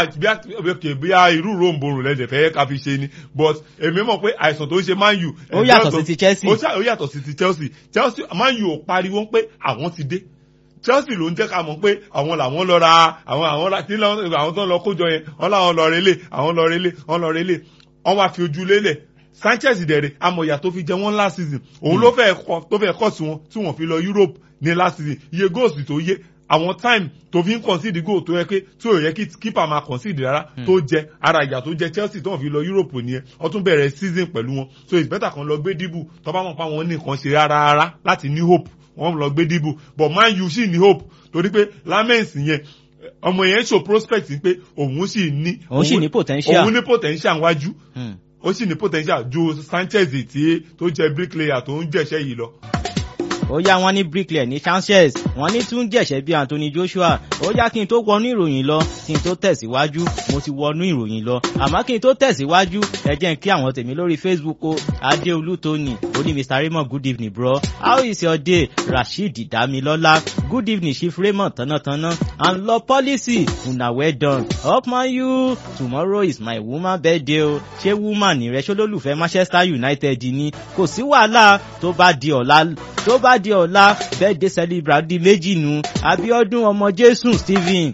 bí bí a irú ròǹbòrò lẹ́dẹ̀ fẹ́ ká fi ṣe ni but èmi mọ̀ pé àìsàn tó ń ṣe Man U. ó yàtọ̀ sí ti Chelsea. ó yàtọ̀ sí ti Chelsea Chelsea Man U ò pariwo pé àwọn ti dé Chelsea ló ń jẹ́ ká mọ̀ pé àwọn làwọn lọ ra àwọn àwọn ra kí àwọn tó ń lọ kójọ yẹn wọ́n láwọn lọ relé àwọn lọ relé wọ́n lọ relé wọ́n wá fi ojú lélẹ̀ Sanchez dẹ̀rẹ̀ amọ̀yà tó fi jẹ wọ́n last season òun ló fẹ́ kọ́ tó fẹ́ kọ́ sí wọn tí wọ́n fi lọ Europe ní last season iye goals tó yé àwọn time tó fi ń concede goal tó yẹ pé tí ò yẹ kí keeper máa concede rárá tó jẹ ara ìyà tó jẹ Chelsea tó wọ́n fi lọ Europe nìyẹn wọ́n tún bẹ̀rẹ̀ season pẹ̀lú wọn so it's better kan lọ gbé dìbò tó bá wọn pa wọn ní nǹkan ṣe rárá rárá láti ní hope wọ́n lọ gbé dìbò but Man U sì ní hope torí pé lamens yẹn ọmọ yẹn show prospect pé òun sì ní òun sì ní potential òun ní potential wájú ó sì ní potential ju Sanchez tí tó jẹ bricklayer tó ń jẹ̀ṣẹ́ yìí lọ ó yá wọn ní bricklayer ní Sanchez wọn ní tún jẹ̀ṣẹ́ bí Anthony Joshua ó yá kí n tó wọnú ìròyìn lọ kí n tó tẹ̀síwájú mo ti wọnú ìròyìn lọ àmọ́ kí n tó tẹ̀síwájú ẹ jẹ́ n kí àwọn tèmi lórí Facebook o Adéolú Tony ó ní Mr Raymond good evening bro how is your day Rasheed Damilola good evening Chief Raymond tánátáná and law policy una well done up man you tomorrow is my woman birthday o ṣé woman rẹ ṣólólùfẹ́ Manchester United ni kò sí wàhálà tó bá di ọ̀la tó bá di ọ̀la birthday celebrant di méjì nu Abíọ́dún ọmọ Jésù Stephen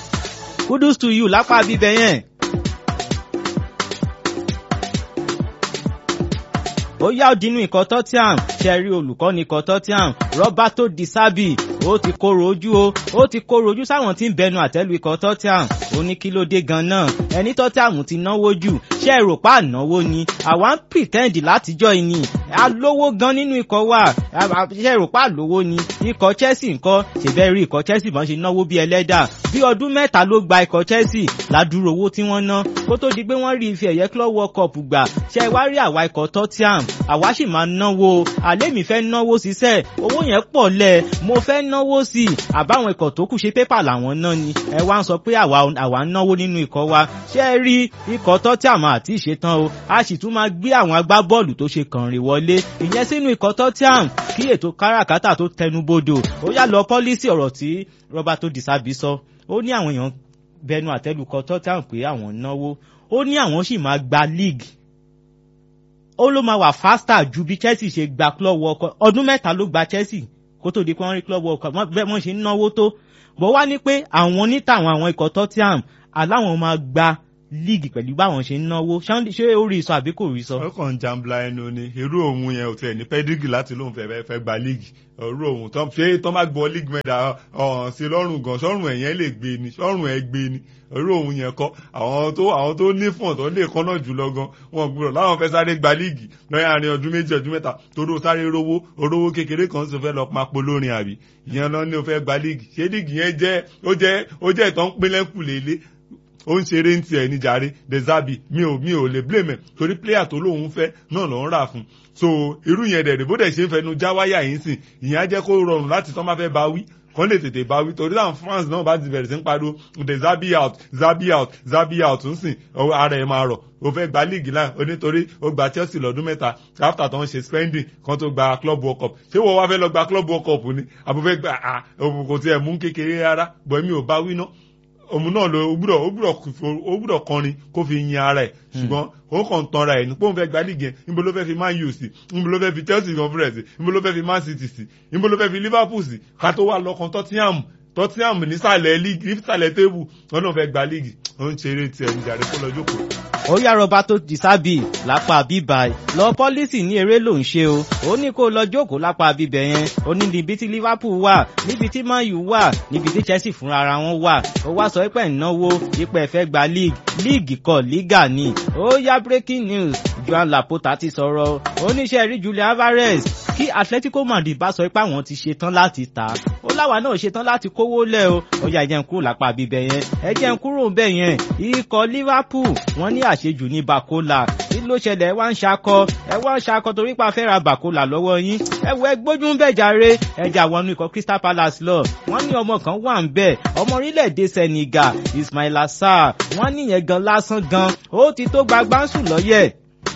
kudos to you lápá bíbẹ yẹn. ó yá òdinú ikọ̀ Tottenham ṣẹ́rí olùkọ́ni ikọ̀ Tottenham Roberto Di Serbi ó ti kóró ojú o ó ti kóró ojú sáwọn tí ń bẹnu àtẹ́lu ikọ̀ Tottenham ó ní kí ló dé gan-an ẹni Tottenham ti náwó jù ṣé èrò pa ànáwó ni àwa ń pretend látijọ́ ìní alówó gan nínú ikọ̀ wa ṣé èrò pa àlówó ni ikọ̀ Chelsea ńkọ́ ṣèbẹ́ rí ikọ̀ Chelsea bọ́n ṣe náwó bí ẹlẹ́dà bí ọdún mẹ́ta ló gba ikọ̀ Chelsea ládùúrò owó tí wọ́n ná kó tó di pé wọ́n rí ife ẹ̀yẹ Club World Cup gbà ṣe wá rí àwa ikọ̀ Tottenham àwa sì máa náwó àlẹ́ mi fẹ́ náwó síṣẹ́ owó yẹn pọ̀ lẹ̀ mo fẹ́ náwó sí i àbáwọn ikọ̀ tó kù ṣe pépà làwọn ná ni ẹ wá ń sọ pé àwa àwa ń náwó nínú ikọ̀ wa ṣé ẹ rí ikọ̀ Tottenham àti ìṣetán o a sì tún máa gbé àwọn agbábọ́ọ̀lù tó ṣe kànrìn wọlé ìyẹn sínú ikọ̀ Tottenham kí ètò káràkátà tó tẹnubodò ó yá lọ pọ́lísì ọ̀rọ̀ tí Roberto Di Serbi sọ ó ní àwọn èèyàn bẹnu àtẹ́lùkọ Tottenham pé àwọn náwó ó ní àwọn sì máa gba league ó ló máa wà faster ju bí Chelsea ṣe gba club world cup ọdún mẹ́ta ló gba Chelsea kó tó di pé wọ́n rí club world cup bẹ́ẹ̀ wọ́n ṣe ń náwó tó bó wá ní pé àwọn nítàwọn àwọn ikọ̀ Tottenham aláwọn máa gba league pẹ̀lú báwọn ṣe ń náwó ṣé ó rí sọ àbí kò rí sọ. ó kàn ń jambla ẹnu ni irú òun yẹn ò tiẹ̀ ní pẹ́dígì láti lóun fẹ́ fẹ́ gba league irú òun tó ṣé tó má gbọ́ league mẹ́ta ọ̀hún sí lọ́rùn gan sọ́rùn ẹ̀yẹn lè gbé ni sọ́rùn ẹ̀ gbé ni irú òun yẹn kọ́ àwọn tó àwọn tó ní fọ̀n tó lè kọ́nà jùlọ gan wọn gbúdọ̀ láwọn fẹ́ sáré gba league lọ́yà àárín ọdún méjì ọdún mẹ́ta torí ó sáré rówó orówó kékeré kan sì fẹ́ lọ papo lórin àbí ìyẹn lọ ní o fẹ́ gba league ṣé league yẹn jẹ́ ó jẹ́ ó jẹ́ ìtàn pínlẹ́kù lélẹ̀ ó ń ṣeré ń tiẹ̀ ní jàre dezabi mi ò mi ò lè blame ẹ̀ torí player tó lóun fẹ́ náà ló ń rà fún so irú yẹn dẹ̀ bó dẹ̀ ṣe ń fẹnu já wáyà yìí sìn ìyẹn á jẹ́ kó rọrùn láti tán bá fẹ́ bá wí kàn lè tètè bá wí torí àwọn fans náà bá ti bẹ̀rẹ̀ sí ń pariwo the zabi out zabi out zabi out ń sìn ara ẹ̀ máa rọ̀ o fẹ́ gba league náà o nítorí o gba Chelsea lọ́dún mẹ́ta after tó ń ṣe spending kan tó gba club world cup ṣé wọ́n wá fẹ́ lọ gba club world cup ni àbúfẹ́ gba kò tiẹ̀ mú kékeré rárá bọ̀ mi ò bá wí náà òun náà ló ó gbúdọ̀ ó gbúdọ̀ ó gbúdọ̀ kọrin kó fi yin ara ẹ̀ ṣùgbọ́n ó kàn tanra ẹ̀ ní pé òun fẹ́ gba líìgì yẹn níbo ló fẹ́ fi Man U sí níbo ló fẹ́ fi Chelsea conference níbo ló fẹ́ fi Man City sí níbo ló fẹ́ fi Liverpool sí ká tó wà lọ́kàn Tottenham Tottenham nísàlẹ̀ líìgì nísàlẹ̀ tébù wọn náà fẹ́ gba líìgì ó ń ṣeré tiẹ̀ níjàre kó lọ jókòó ó yá Roberto Di Serbi lápá bíbá lọ pọ́lísì ní eré ló ń ṣe o ó ní kó lọ jókòó lápá bíbẹ̀ yẹn ó ní níbi tí Liverpool wà níbi tí Man U wà níbi tí Chelsea fúnra ara wọn wà ó wá sọ pé ìnáwó ipò ẹ̀fẹ́ gba league league kọ́ liga ni ó yá breaking news Joan Laporta ti sọ̀rọ̀ oníṣẹ́ rí Julian Alvarez kí Atletico Madrid bá sọ pé àwọn ti ṣetán láti tà á ó láwa náà ṣetán láti kówó lẹ̀ o ó yá ẹjẹ́ ń kúrò lápá bíbẹ̀ yẹn ẹjẹ́ ń kúrò bẹ́ẹ̀ yẹn ikọ̀ Liverpool wọ́n ní àṣejù ní Bakola kí ló ṣẹlẹ̀ ẹ wá ń ṣakọ ẹ wá ń ṣakọ torí pa fẹ́ ra Bakola lọ́wọ́ yín ẹ wọ ẹgbójú ń bẹ̀ jàre ẹjà wọnú ikọ̀ Crystal Palace lọ wọ́n ní ọmọ kan wà ń bẹ̀ ọmọ orílẹ̀-èdè Senegal Ismaila Sarr wọ́n níyẹn gan lásán gan ó ti tó gbagbáǹsù lọ́yẹ̀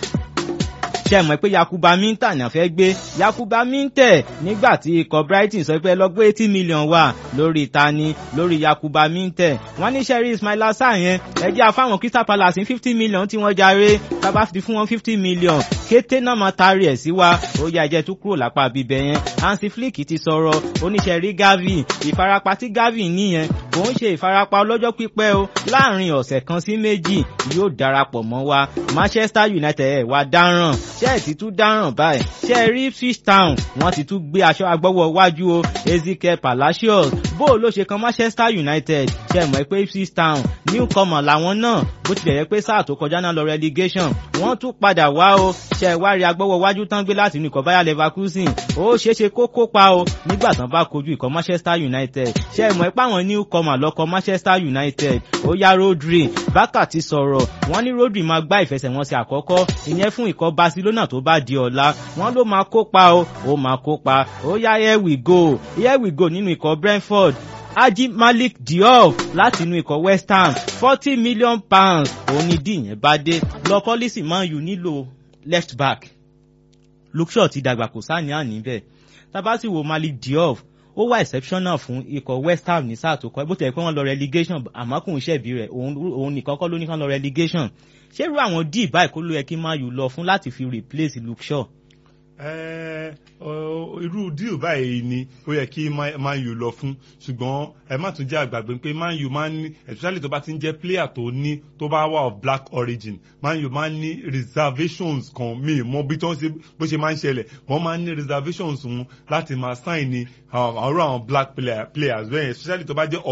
ṣe mọ̀ pé Yakuba Minta ní àfẹ́ gbé Yakuba Minteh nígbà tí ikọ̀ Brighton sọ pé lọ́gbọ́ eighty million wà lórí ìtani lórí Yakuba Minteh wọ́n ní sẹ́rí Ismaila Sarr yẹn ẹjẹ́ afáwọn Crystal Palace ní fifty million tí wọ́n jàre tábà fi fún wọn fifty million kété náà máa taari ẹ̀ sí wa ó yá ẹjẹ́ tó kúrò lápá bíbẹ̀ yẹn Hansi Flick ti sọ̀rọ̀ oníṣẹ́rí Gavi ìfarapa tí Gavi níyẹn kò ń ṣe ìfarapa ọlọ́jọ́ pípẹ́ o láàrin ọ̀sẹ̀ kan sí méjì yóò darapọ̀ mọ́ wa Manchester United ẹ̀ wá dáràn ṣé ẹ̀ ti tún dáràn báyìí ṣé ẹ rí Ipswich Town wọ́n ti tún gbé aṣọ agbọ́wọ́ wájú o Ezekiel Palacios bó o ló ṣe kan Manchester United ṣe mọ̀ pé Ipswich Town newcomer làwọn náà bó tilẹ̀ yẹ pé sáà tó kọjá náà lọ relegation wọ́n tún padà wá o ṣe wá rí agbọ́wọ́ wájú tán gbé láti inú ikọ̀ Bayer Leverkusen ó ṣeéṣe kó kópa o nígbà tán bá kojú ikọ̀ Manchester United ṣe mọ̀ pé àwọn newcomer lọ́kọ̀ Manchester United ó yá Rodri Barca ti sọ̀rọ̀ wọ́n ní Rodri máa gbá ìfẹsẹ̀wọnsẹ̀ àkọ́kọ́ ìyẹn fún ikọ̀ Barcelona tó bá di ọ̀la wọ́n ló máa kópa o ó máa kópa ó yá here we go here we go nínú ikọ̀ Brentford Haji Malik Diop láti inú ikọ̀ West Ham forty million pounds òun ni díìyẹn bá dé lọ pọ́lísì Man U nílò left back Luke Shaw ti dàgbà kò sáà ní àní bẹ́ẹ̀ tábà sì wo Malik Diop ó wà exceptional fún ikọ̀ West Ham ní sáà tó kọ́ bó tilẹ̀ pé wọ́n lọ relegation àmọ́ kò ń ṣẹ̀bi rẹ̀ òun nìkan kọ́ ló ní kán lọ relegation ṣé irú àwọn díì báyìí kó ló yẹ kí Man U lọ fún láti fi replace Luke Shaw. irú díì báyìí ni ó yẹ kí Man U lọ fún ṣùgbọ́n ẹ má tún jẹ́ àgbàgbé pé Man U máa ń ní especially tó bá ti ń jẹ́ player tó ní tó bá wà of black origin Man U máa ń ní reservations kan míì mọ bí tó ń ṣe bó ṣe máa ń ṣẹlẹ̀ wọ́n máa ń ní reservations wọn láti máa sign ní ọ̀rọ̀ àwọn black players bẹ́ẹ̀ especially tó bá jẹ́ of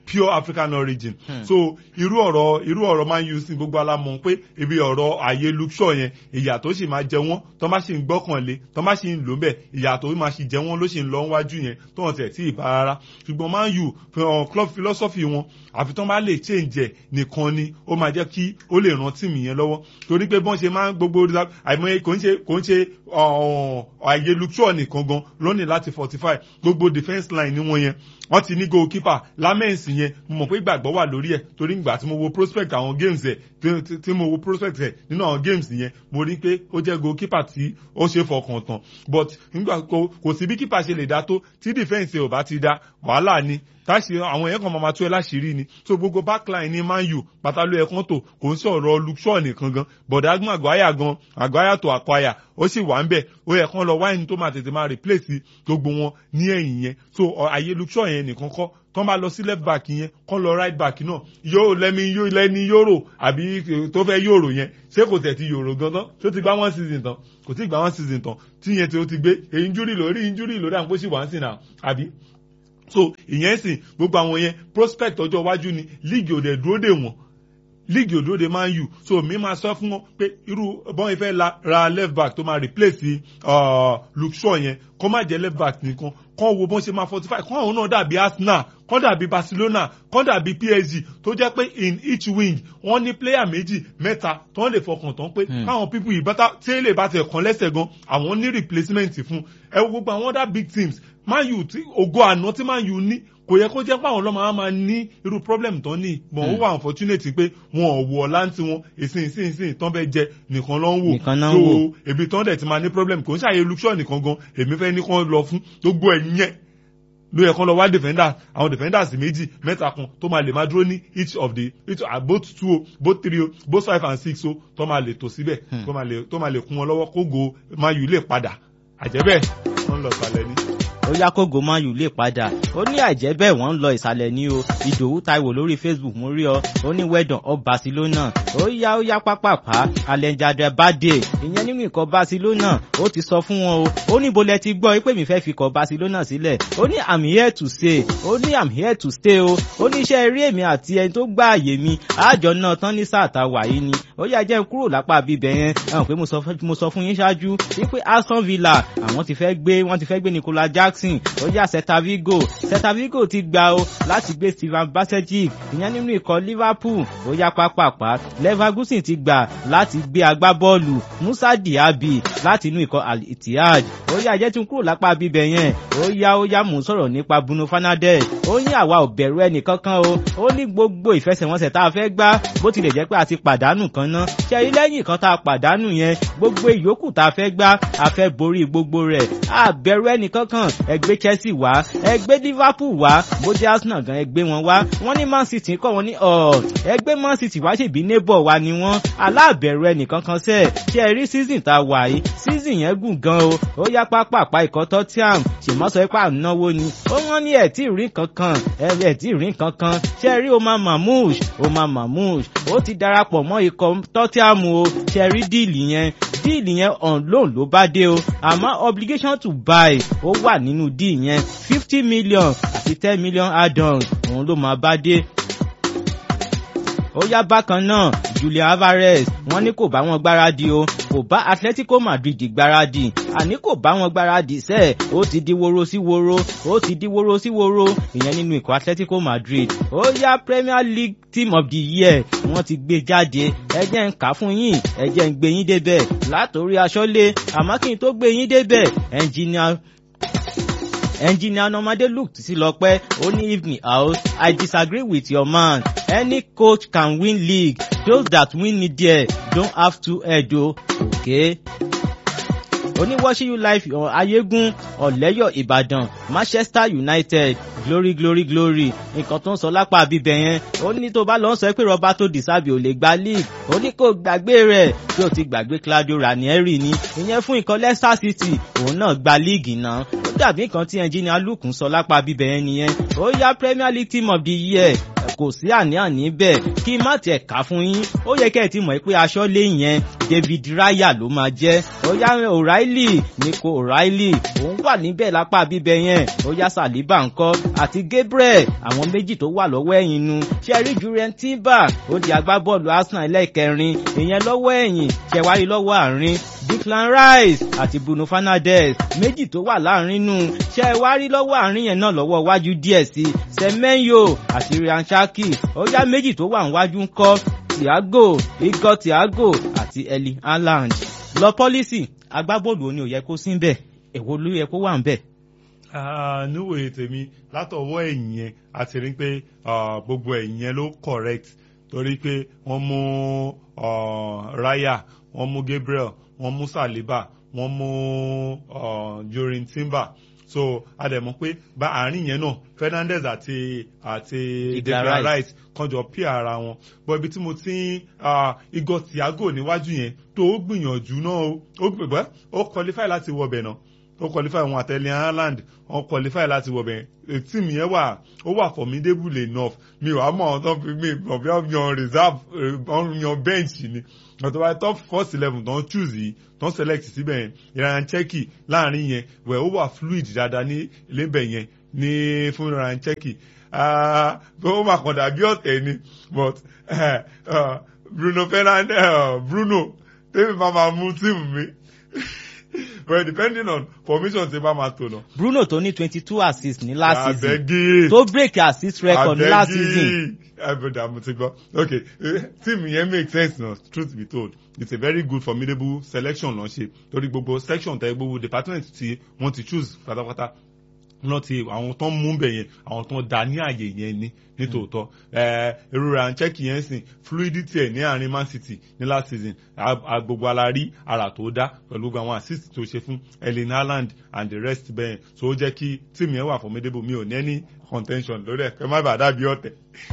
pure African origin Hmm. so irú ọ̀rọ̀ irú ọ̀rọ̀ Man U sí gbogbo alámọ̀ pé ibi ọ̀rọ̀ ààyè Luke Shaw yẹn ìyà tó sì máa jẹ wọ́n tó bá sì ń gbọ́kànlé tó bá sì ń lò bẹ́ẹ̀ ìyà tó máa sì jẹ wọ́n ló sì ń lọ wájú yẹn tó hàn tẹ̀ tí ì bá rárá ṣùgbọ́n Man U fi hàn club philosophy wọn àfi tó bá lè change ẹ̀ nìkan ni ó máa jẹ́ kí ó lè ran tíìmù yẹn lọ́wọ́ torí pé bọ́n ṣe máa ń gbogbo àìmọye kò ń ṣe kò ń ṣe ọ̀hún, ààyè Luke Shaw nìkan gan lónìí láti fortify gbogbo defence line ni wọ́n yẹn wọ́n ti ní goalkeeper lamens yẹn mo mọ̀ pé ìgbàgbọ́ wà lórí ẹ̀ torí ìgbà tí mo wo prospect àwọn games ẹ̀ tí- tí- tí mo wo prospect ẹ̀ nínú àwọn games yẹn mo rí pé ó jẹ́ goalkeeper tí ó ṣe fọkàn tán but nígbà kò kò sí bí keeper ṣe lè dá tó tí defence ẹ̀ ò bá ti dá wàhálà ni táṣì àwọn yẹn kan máa ma tú ẹ láṣìírí ni so gbogbo backline ní Man U pátálù ẹ̀kan tó kò ń sọ̀rọ̀ Luke Shaw nìkan gan bọ̀dá gbọ́n àgbáyà gan àgbáyà tó àkwáyà ó sì wà ń bẹ̀ ó yẹ kán lọ wáìnì tó máa tètè máa replace gbogbo wọn ní ẹ̀yìn yẹn so ọ- àyè Luke Shaw yẹn nìkan kọ́ tán bá lọ sí left back yẹn kán lọ right back náà yóò lẹ́mi yóò lẹ́ni yóró àbí tó fẹ́ yóró yẹn ṣé kò tẹ̀ ti yóró gan tán tó ti gbá one season tán kò tí ì gbá one season tán tí yẹn tí ó ti gbé injury lórí injury lórí àwọn kó sì wá ń sìn náà àbí so ìyẹn sì gbogbo àwọn yẹn prospect ọjọ́ iwájú ni league ò dẹ̀ dúró dè wọ́n league ò dúró dè Man U so mi máa sọ fún wọn pé irú bọ́n ìfẹ́ la- ra left back tó máa replace uh, Luke Shaw yẹn kó má jẹ́ left back nìkan kán wo bọ́n ṣe máa fortify kán àwọn náà dàbí Arsenal kán dàbí Barcelona kán dàbí PSG tó jẹ́ pé in each wing wọ́n ní player méjì mẹ́ta tó ń lè fọkàn tán pé Hmm. káwọn people yìí bátá tí èlé bá tẹ̀ kán lẹ́sẹ̀ gan àwọn ní replacement fún ẹ wo gbogbo àwọn other big teams Man U tí ògo àná tí Man U ní kò yẹ kó jẹ́ pé àwọn ọlọ́mọ á máa ní irú problem tán ní mọ̀ ó wà unfortunate pé wọn ò wọ̀ láǹtí wọn ìsìn ìsìn ìsìn tán bẹ́ẹ̀ jẹ nìkan ló ń wò Nìkan náà ń So, wò. ebi tán dẹ̀ ti máa ní problem kò ń ṣàyè Luke Shaw nìkan gan èmi fẹ́ ní kán lọ fún gbogbo ẹ̀yìn yẹn ló yẹ kán lọ wá defenders àwọn defenders méjì mẹ́ta kan tó máa lè máa dúró ní each of the each uh, both two o both three o both five and six o tó máa lè tò síbẹ̀ Hmm. tó máa lè tó máa lè kún wọn lọ́wọ́ kó go Man U lè padà àjẹ́bẹ̀ wọ́n lọ sàlẹ̀ ní. ó yá kógo Man U lè padà ó ní àìjẹ́ bẹ́ẹ̀ wọ́n ń lọ ìsàlẹ̀ ní o ìdòwú taiwo lórí facebook mo rí ọ ó ní wẹ́dàn ọ barcelona ó yá ó yá pápápá alẹ́njadẹ bàdé ìyẹn nínú ikọ̀ barcelona ó ti sọ fún wọn o ó ní bolẹ̀ ti gbọ́ pé mi fẹ́ fi ikọ̀ barcelona sílẹ̀ ó ní i'm here to stay ó ní i'm here to stay o ó ní iṣẹ́ eré èmi àti ẹni tó gbá àyè mi àjọ náà tán ní sáà tá a wà yìí ni ó yá jẹ́ n kúrò lápá bíbẹ̀ yẹn ẹ̀hún pé mo sọ fún- mo sọ fún yín ṣáájú wípé aston villa àwọn ti fẹ́ gbé wọ́n ti fẹ́ gbé nicola jackson ó yá celta vigo celta vigo ti gbà o láti gbé steven basejic ìyẹn nínú ikọ̀ liverpool ó yá pápápá leverkusen ti gbà láti gbé agbábọ́ọ̀lù musa diaby láti inú ikọ̀ al ittihad ó yá jẹ́ tí n kúrò lápá bíbẹ̀ yẹn ó yá ó yá mò ń sọ̀rọ̀ nípa bruno fernandes ó ní àwa ò bẹ̀rù ẹnì kankan o ó ní gbogbo ìfẹsẹ̀wọnsẹ̀ tá a fẹ́ gbá bó tilẹ̀ jẹ́ pé a ti pàdánù kan ná ṣe rí lẹ́yìn kan tá a pàdánù yẹn gbogbo ìyókù tá a fẹ́ gbá a fẹ́ borí gbogbo rẹ̀ a bẹ̀rù ẹnì kankan ẹ gbé chelsea wá ẹ gbé liverpool wá bó jẹ́ arsenal gan ẹ gbé wọn wá wọ́n ní man city kọ́ wọn ní ọ̀ ẹ gbé man city wá ṣèbí neighbor wa ni wọ́n aláàbẹ̀rù ẹnì kankan sẹ́ẹ̀ ṣe rí season tá a wà yìí season yẹn gùn gan o ó yá pápápá ikọ̀ tottenham ṣèmọ́sọ ipá náwó ni ó wọ́n ní ẹ̀ tí ì rí kankan ẹ̀ ẹ̀ tí ì rí kankan ṣe rí Omar Mahmood Omar Mahmood ó ti darapọ̀ mọ́ ikọ̀ tottenham o ṣe rí díìlì yẹn díìlì yẹn on loan ló bá dé o àmọ́ obligation to buy ó wà nínú díì yẹn fifty million àti ten million add-ons òun ló máa bá dé ó yá bákan náà Julian Alvarez wọ́n ní kò bá wọn gbáradì o kò bá Atletico Madrid gbáradì àní kò bá wọn gbáradì sẹ́ẹ̀ ó ti di woro sí woro ó ti di woro sí woro ìyẹn nínú ikọ̀ Atletico Madrid ó yá Premier League Team of the Year wọ́n ti gbé jáde ẹ jẹ́ ń kà á fún yín ẹ jẹ́ ń gbé yín débẹ̀ látòrí aṣọ́lé àmọ́ kí n tó gbé yín débẹ̀ engineer engineer nomade look sí lọpẹ ó ní evening house i disagree with your man any coach can win league those that win it there don't have to head o okay oníwọ́ṣíyù life ayégún ọ̀lẹ́yọ̀ ìbàdàn manchester united glory glory glory nǹkan tó ń sọ lápá bíbẹ̀ yẹn ó ní tó bá lọ sọ pé roberto disabi ò lè gba league ó ní kò gbàgbé rẹ̀ tí ó ti gbàgbé claudio ranieri ni ìyẹn fún ikọ̀ leicester city òun náà gba league náà ó dàbí nǹkan tí engineer luke ń sọ lápá bíbẹ̀ yẹn nìyẹn ó yá premier league team of the year kò sí àní-àní bẹ́ẹ̀ kí má tiẹ̀ kà fún yín ó yẹ kẹ́ ẹ̀ ti mọ̀ pé aṣọ́lé yẹn David Raya ló máa jẹ́ ó yá O'Reilly Nico O'Reilly òun wà níbẹ̀ lápá bíbẹ̀ yẹn ó yá Saliba ńkọ́ àti Gabriel àwọn méjì tó wà lọ́wọ́ ẹ̀yìn nu ṣẹ́rí Jurien Timber ó di agbábọ́ọ̀lù Arsenal ẹlẹ́ẹ̀kẹrin ìyẹn lọ́wọ́ ẹ̀yìn ṣẹ̀wárí lọ́wọ́ àárín Declan Rice àti Bruno Fernandes méjì tó wà láàrin nù ṣẹ̀wárí lọ́wọ́ àárín yẹn náà lọ́wọ́ wájú díẹ̀ sí Semenyo àti Ryan Cherki ó yá méjì tó wà níwájú ńkọ́ Thiago Igor Thiago àti Erling Haaland lọ pọ́lísì agbábọ́ọ̀lù òní ò yẹ kó sí ń bẹ̀ èwo ló yẹ kó wà ń bẹ̀ níwòye tèmi látọwọ́ ẹ̀yìn yẹn a ti rí pé gbogbo ẹ̀yìn yẹn ló correct torí pé wọ́n mú Raya wọ́n mú Gabriel wọ́n mú Saliba wọ́n mú Jurien Timber so a dẹ̀ mọ̀ pé bá àárín yẹn náà Fernandes àti àti Declan Rice kan jọ pí ara wọn bọ́ ibi tí mo ti ń Igor Thiago níwájú yẹn tó ó gbìyànjú náà ó gbìyànjú ó qualify láti wọbẹ̀ náà ó qualify wọn àtẹlẹ Haaland wọn qualify láti wọ bẹ́ẹ̀ team yẹn wà ó wà formidable enough mi ò wá mọ̀ ọ́n tó fi mi ò bí wọ́n yan reserve wọ́n yan bench ni ọ̀tọ̀ báyìí top first eleven tó ń choose yìí tó ń select síbẹ̀ yẹn Ryan Cherki láàrin yẹn wẹ̀ ó wà fluid dáadáa ní lébẹ̀ yẹn ní fún Ryan Cherki ó máa kàn dàbí ọ̀tẹ̀ ni but uh, uh, Bruno Fernandes uh, Bruno tẹ́mi máa máa mú tíìmù mi well depending on formation tí bá máa tò lọ. Bruno tó ní twenty two assists ní last season abegi tó break assist record ní last season. abega mo ti gbọ́ okay team yẹn make sense na truth be told it's a very good formidable selection lọ́n ṣe torí gbogbo section tẹ gbogbo department tí wọ́n ti choose pátápátá náà ti àwọn tó ń mú bẹ̀ yẹn àwọn tó ń da ní àyè yẹn ní nítòótọ́ èrò rẹ̀ à ń chẹ́kì yẹn sìn fluidity ẹ̀ ní àárín Man City ní last season gbogbo ala rí ara tó dá pẹ̀lú gbogbo àwọn assist tó ṣe fún Erling Haaland and the rest bẹ́ẹ̀ so ó jẹ́ kí tíìmù yẹn wà formidable mi ò ní any contention lórí ẹ̀ kẹ́ má bàa dàbí ọ̀tẹ̀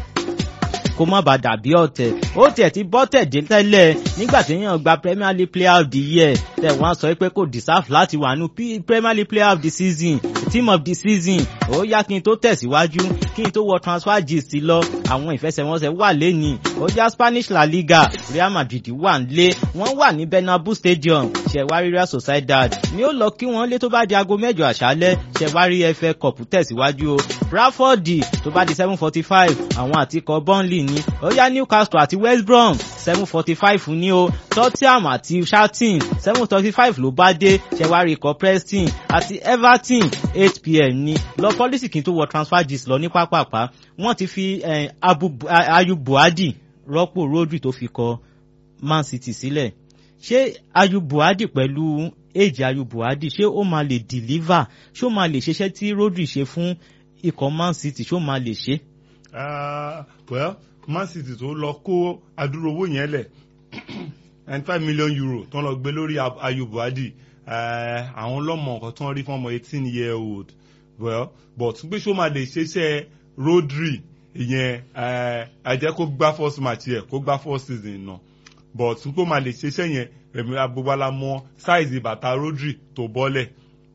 kó má bàa dàbí ọ̀tẹ̀ ó tiẹ̀ ti bọ́ tẹ̀dé tẹ́lẹ̀ nígbà tí yàn gba Premier League Player of the Year tẹ̀ wọ́n sọ pé kò deserve láti wà nù Premier League Player of the Season Team of the Season ó yá kí n tó tẹ̀síwájú kí n tó wọ transfer gist lọ àwọn ìfẹsẹ̀wọnsẹ̀ wà lẹ́nìí ó já Spanish La Liga Real Madrid wà nílé wọ́n wà ní Bernabeu Stadium ṣẹ̀wárí Real Sociedad ni ó lọ kí wọ́n lé tó bá di aago mẹ́jọ àṣálẹ́ ṣẹ̀wárí FA Cup tẹ̀síwájú o Bradford tó bá di seven forty five àwọn àtikọ̀ Burnley ní ó yá Newcastle àti West Brom seven forty five ní o Tottenham àti Charlton seven thirty five ló bá dé ṣẹ̀wárí ikọ̀ Preston àti Everton eight pm ní lọ pọ́lísì kí n tó wọ transfer gist lọ ní pápápá wọ́n ti fi eh, Ayub Buhadi rọ́pò Rodri tó fi kọ Man City sílẹ̀ ṣé Ayub Buhadi pẹ̀lú èjì Ayub Buhadi ṣé ó máa lè deliver ṣé ó máa lè ṣiṣẹ́ tí Rodri ṣe fún ikọ̀ Man City ṣé ó máa lè ṣe. Uh, well Man City tó lọ kó adúrò owó yẹn lẹ̀ ninety five million euro tó ń lọ gbé lórí Ayub Buhadi àwọn ọlọ́mọ nǹkan tó ń rí fún ọmọ eighteen year old well but pé ṣó máa lè ṣeṣẹ́ Rodri ìyẹn àjẹ́ kó gbá first match yẹ kó gbá first season náà but pé máa lè ṣeṣẹ́ yẹn èmi agbóbálá mọ size bàtà Rodri tó bọ́lẹ̀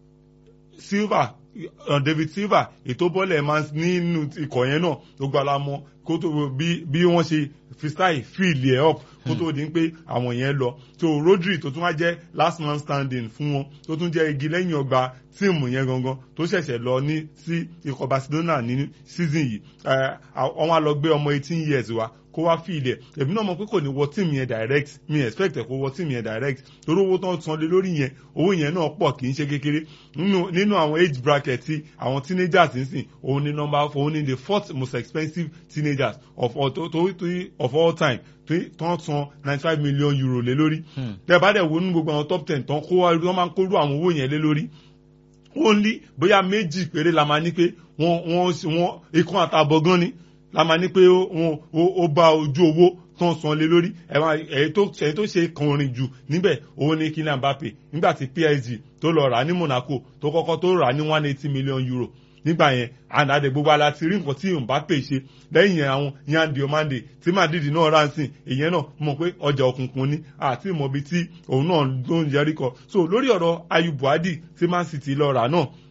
Silva David Silva ètò bọ́lẹ̀ máa nínú ikọ̀ yẹn náà tó gbala mọ́ kó tó bí wọ́n ṣe freestyle field ẹ̀ up kó tó di pé àwọn yẹn lọ so Rodri tó tún wá jẹ́ last man standing fún wọn tó tún jẹ́ igi lẹ́yìn ọgbà tíìmù yẹn gangan tó ṣẹ̀ṣẹ̀ lọ ní sí ikọ̀ Barcelona ní season yìí wọ́n á lọ gbé ọmọ eighteen years wa kó wá fi ilẹ̀ èmi náà mọ̀ pé kò ní wọ tíìmù yẹn direct mi expect ẹ̀ kó wọ tíìmù yẹn direct torí owó tó ń san lé lórí yẹn owó yẹn náà pọ̀ kì í ṣe kékeré nínú àwọn age bracket tí àwọn teenagers ń sìn òun ni number òun ni the fourth most expensive teenagers of all, to, to, to, of all time tó ń san ninety five million euro lé lórí tẹ́ bá dẹ̀ wo nínú gbogbo àwọn top ten tó ń kó wọ́n máa ń kó rú àwọn owó yẹn lé lórí only bóyá méjì péré la máa ní pé wọ́n wọ́n wọ́n ikán àtàbọ̀ gan ni la máa ní pé ó bá ojú owó tán san lé lórí ẹ̀yìn tó ṣe kànrin jù níbẹ̀ òun ni Kylian Mbappe nígbà tí PSG tó lọ rà ní Monaco tó kọ́kọ́ tó rà ní one eighty million euro nígbà yẹn ànàdẹ gbogbo ala ti rí nǹkan tí Mbappe ṣe lẹ́yìn yẹn àwọn Yandi Omande tí Madrid náà rà sí ìyẹn náà mọ̀ pé ọjà òkùnkùn ni àti ìmọ̀bi tí òun náà ló ń yẹrí kọ so lórí ọ̀rọ̀ Ayub Buhadi tí Man City lọ rà náà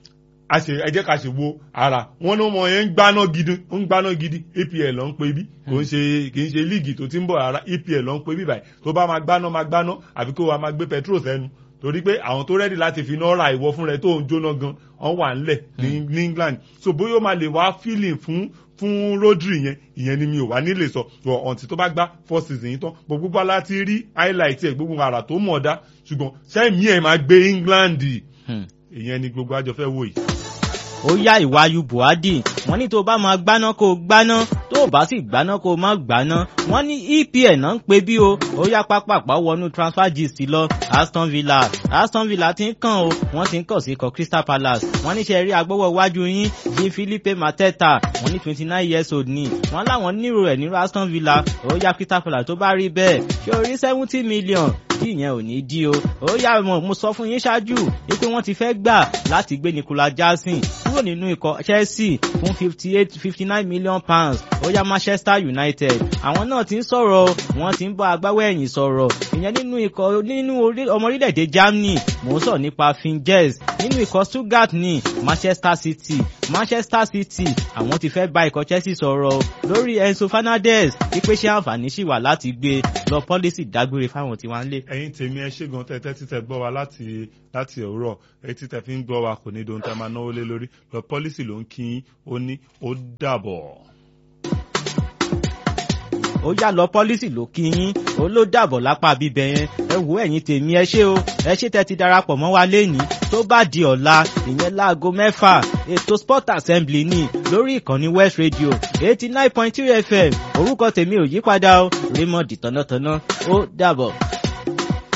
a ṣe ẹ jẹ́ ká ṣe wo ara wọn ní ọmọ yẹn ń gbaná gidi ń gbaná gidi EPL ló ń pe bí kò ń ṣe kì í ṣe líìgì tó ti ń bọ̀ rárá EPL ló ń pe bí báyìí tó bá máa gbaná máa gbaná àbí kó wa máa gbé petrol sẹ́nu torí pé àwọn tó rẹ́dì láti fi náà ra ìwọ fún rẹ tó ń jóná gan wọ́n wà ńlẹ̀ ní ní England so bóyá ó máa lè wá feeling fún fún Rodri yẹn ìyẹn ni mi ò wá nílé sọ so ọ̀ǹtí tó bá gbá four season yìí tán gbogbo bá láti rí highlight ẹ̀ gbogbo ara tó mọ̀ dá ṣùgbọ́n sẹ́mi ẹ̀ máa gbé England ìyẹn ni gbogbo àjọ fẹ́ wò yìí ó yá ìwáyú buhari wọ́n ní tó bá máa gbaná kó gbaná tó bá sì gbaná kó má gbaná wọ́n ní EPL náà ń pe bí o ó yá pápápá wọnú transfer gist lọ Aston Villa Aston Villa ti ń kàn o wọ́n ti ń kàn sí ikọ̀ Crystal Palace wọ́n ní ṣe rí agbọ́wọ́ iwájú yín bí Philippe Mateta wọ́n ní twenty nine years old ni wọ́n láwọn nírò ẹ̀ nírò Aston Villa ó yá Crystal Palace tó bá rí bẹ́ẹ̀ ṣé orí seventy million tí ìyẹn ò ní dí o ó yá mo sọ fún yín ṣáájú wípé wọ́n ti fẹ́ gbà láti gbé Nicolas Jackson kúrò nínú ikọ̀ Chelsea fún fifty eight fifty nine million pounds ó yá Manchester United àwọn náà ti ń sọ̀rọ̀ wọ́n ti ń bá agbáwọ̀ ẹ̀yìn sọ̀rọ̀ ìyẹn nínú ikọ̀ nínú ọmọ orílẹ̀-èdè Germany mò ń sọ nípa Finges nínú ikọ̀ Stuttgart ní Manchester City Manchester City àwọn ti fẹ́ bá ikọ̀ Chelsea sọ̀rọ̀ lórí Enzo Fernandez wípé ṣé àǹfààní ṣì wà láti gbé lọ pọ́lísì dágbére fáwọn tí wọ́n ń lé. ẹ̀yin tèmi ẹ ṣé gan tẹ́tẹ́ títẹ gbọ́ wa láti láti òwúrọ̀ etí tẹ fi ń gbọ́ wa kò ní dohun tẹ máa náwó lé lórí lọ pọ́lísì ló ń kí yín ó ní ó dàbọ̀. ó yá lọ pọ́lísì ló kí yín ó ló dàbọ̀ lápá bíbẹ̀ yẹn ẹ wò ẹ̀yin tèmi ẹ ṣé o ẹ ṣé tẹ́ ti darapọ̀ mọ́ wa lénìí tó bá di ọ̀la ìyẹn láago mẹ́fà ètò sport assembly ní lórí ìkànnì west radio eighty nine point three fm orúkọ tèmi ò yípadà o raymond tọ̀nàtọ̀nà ó dàbọ̀.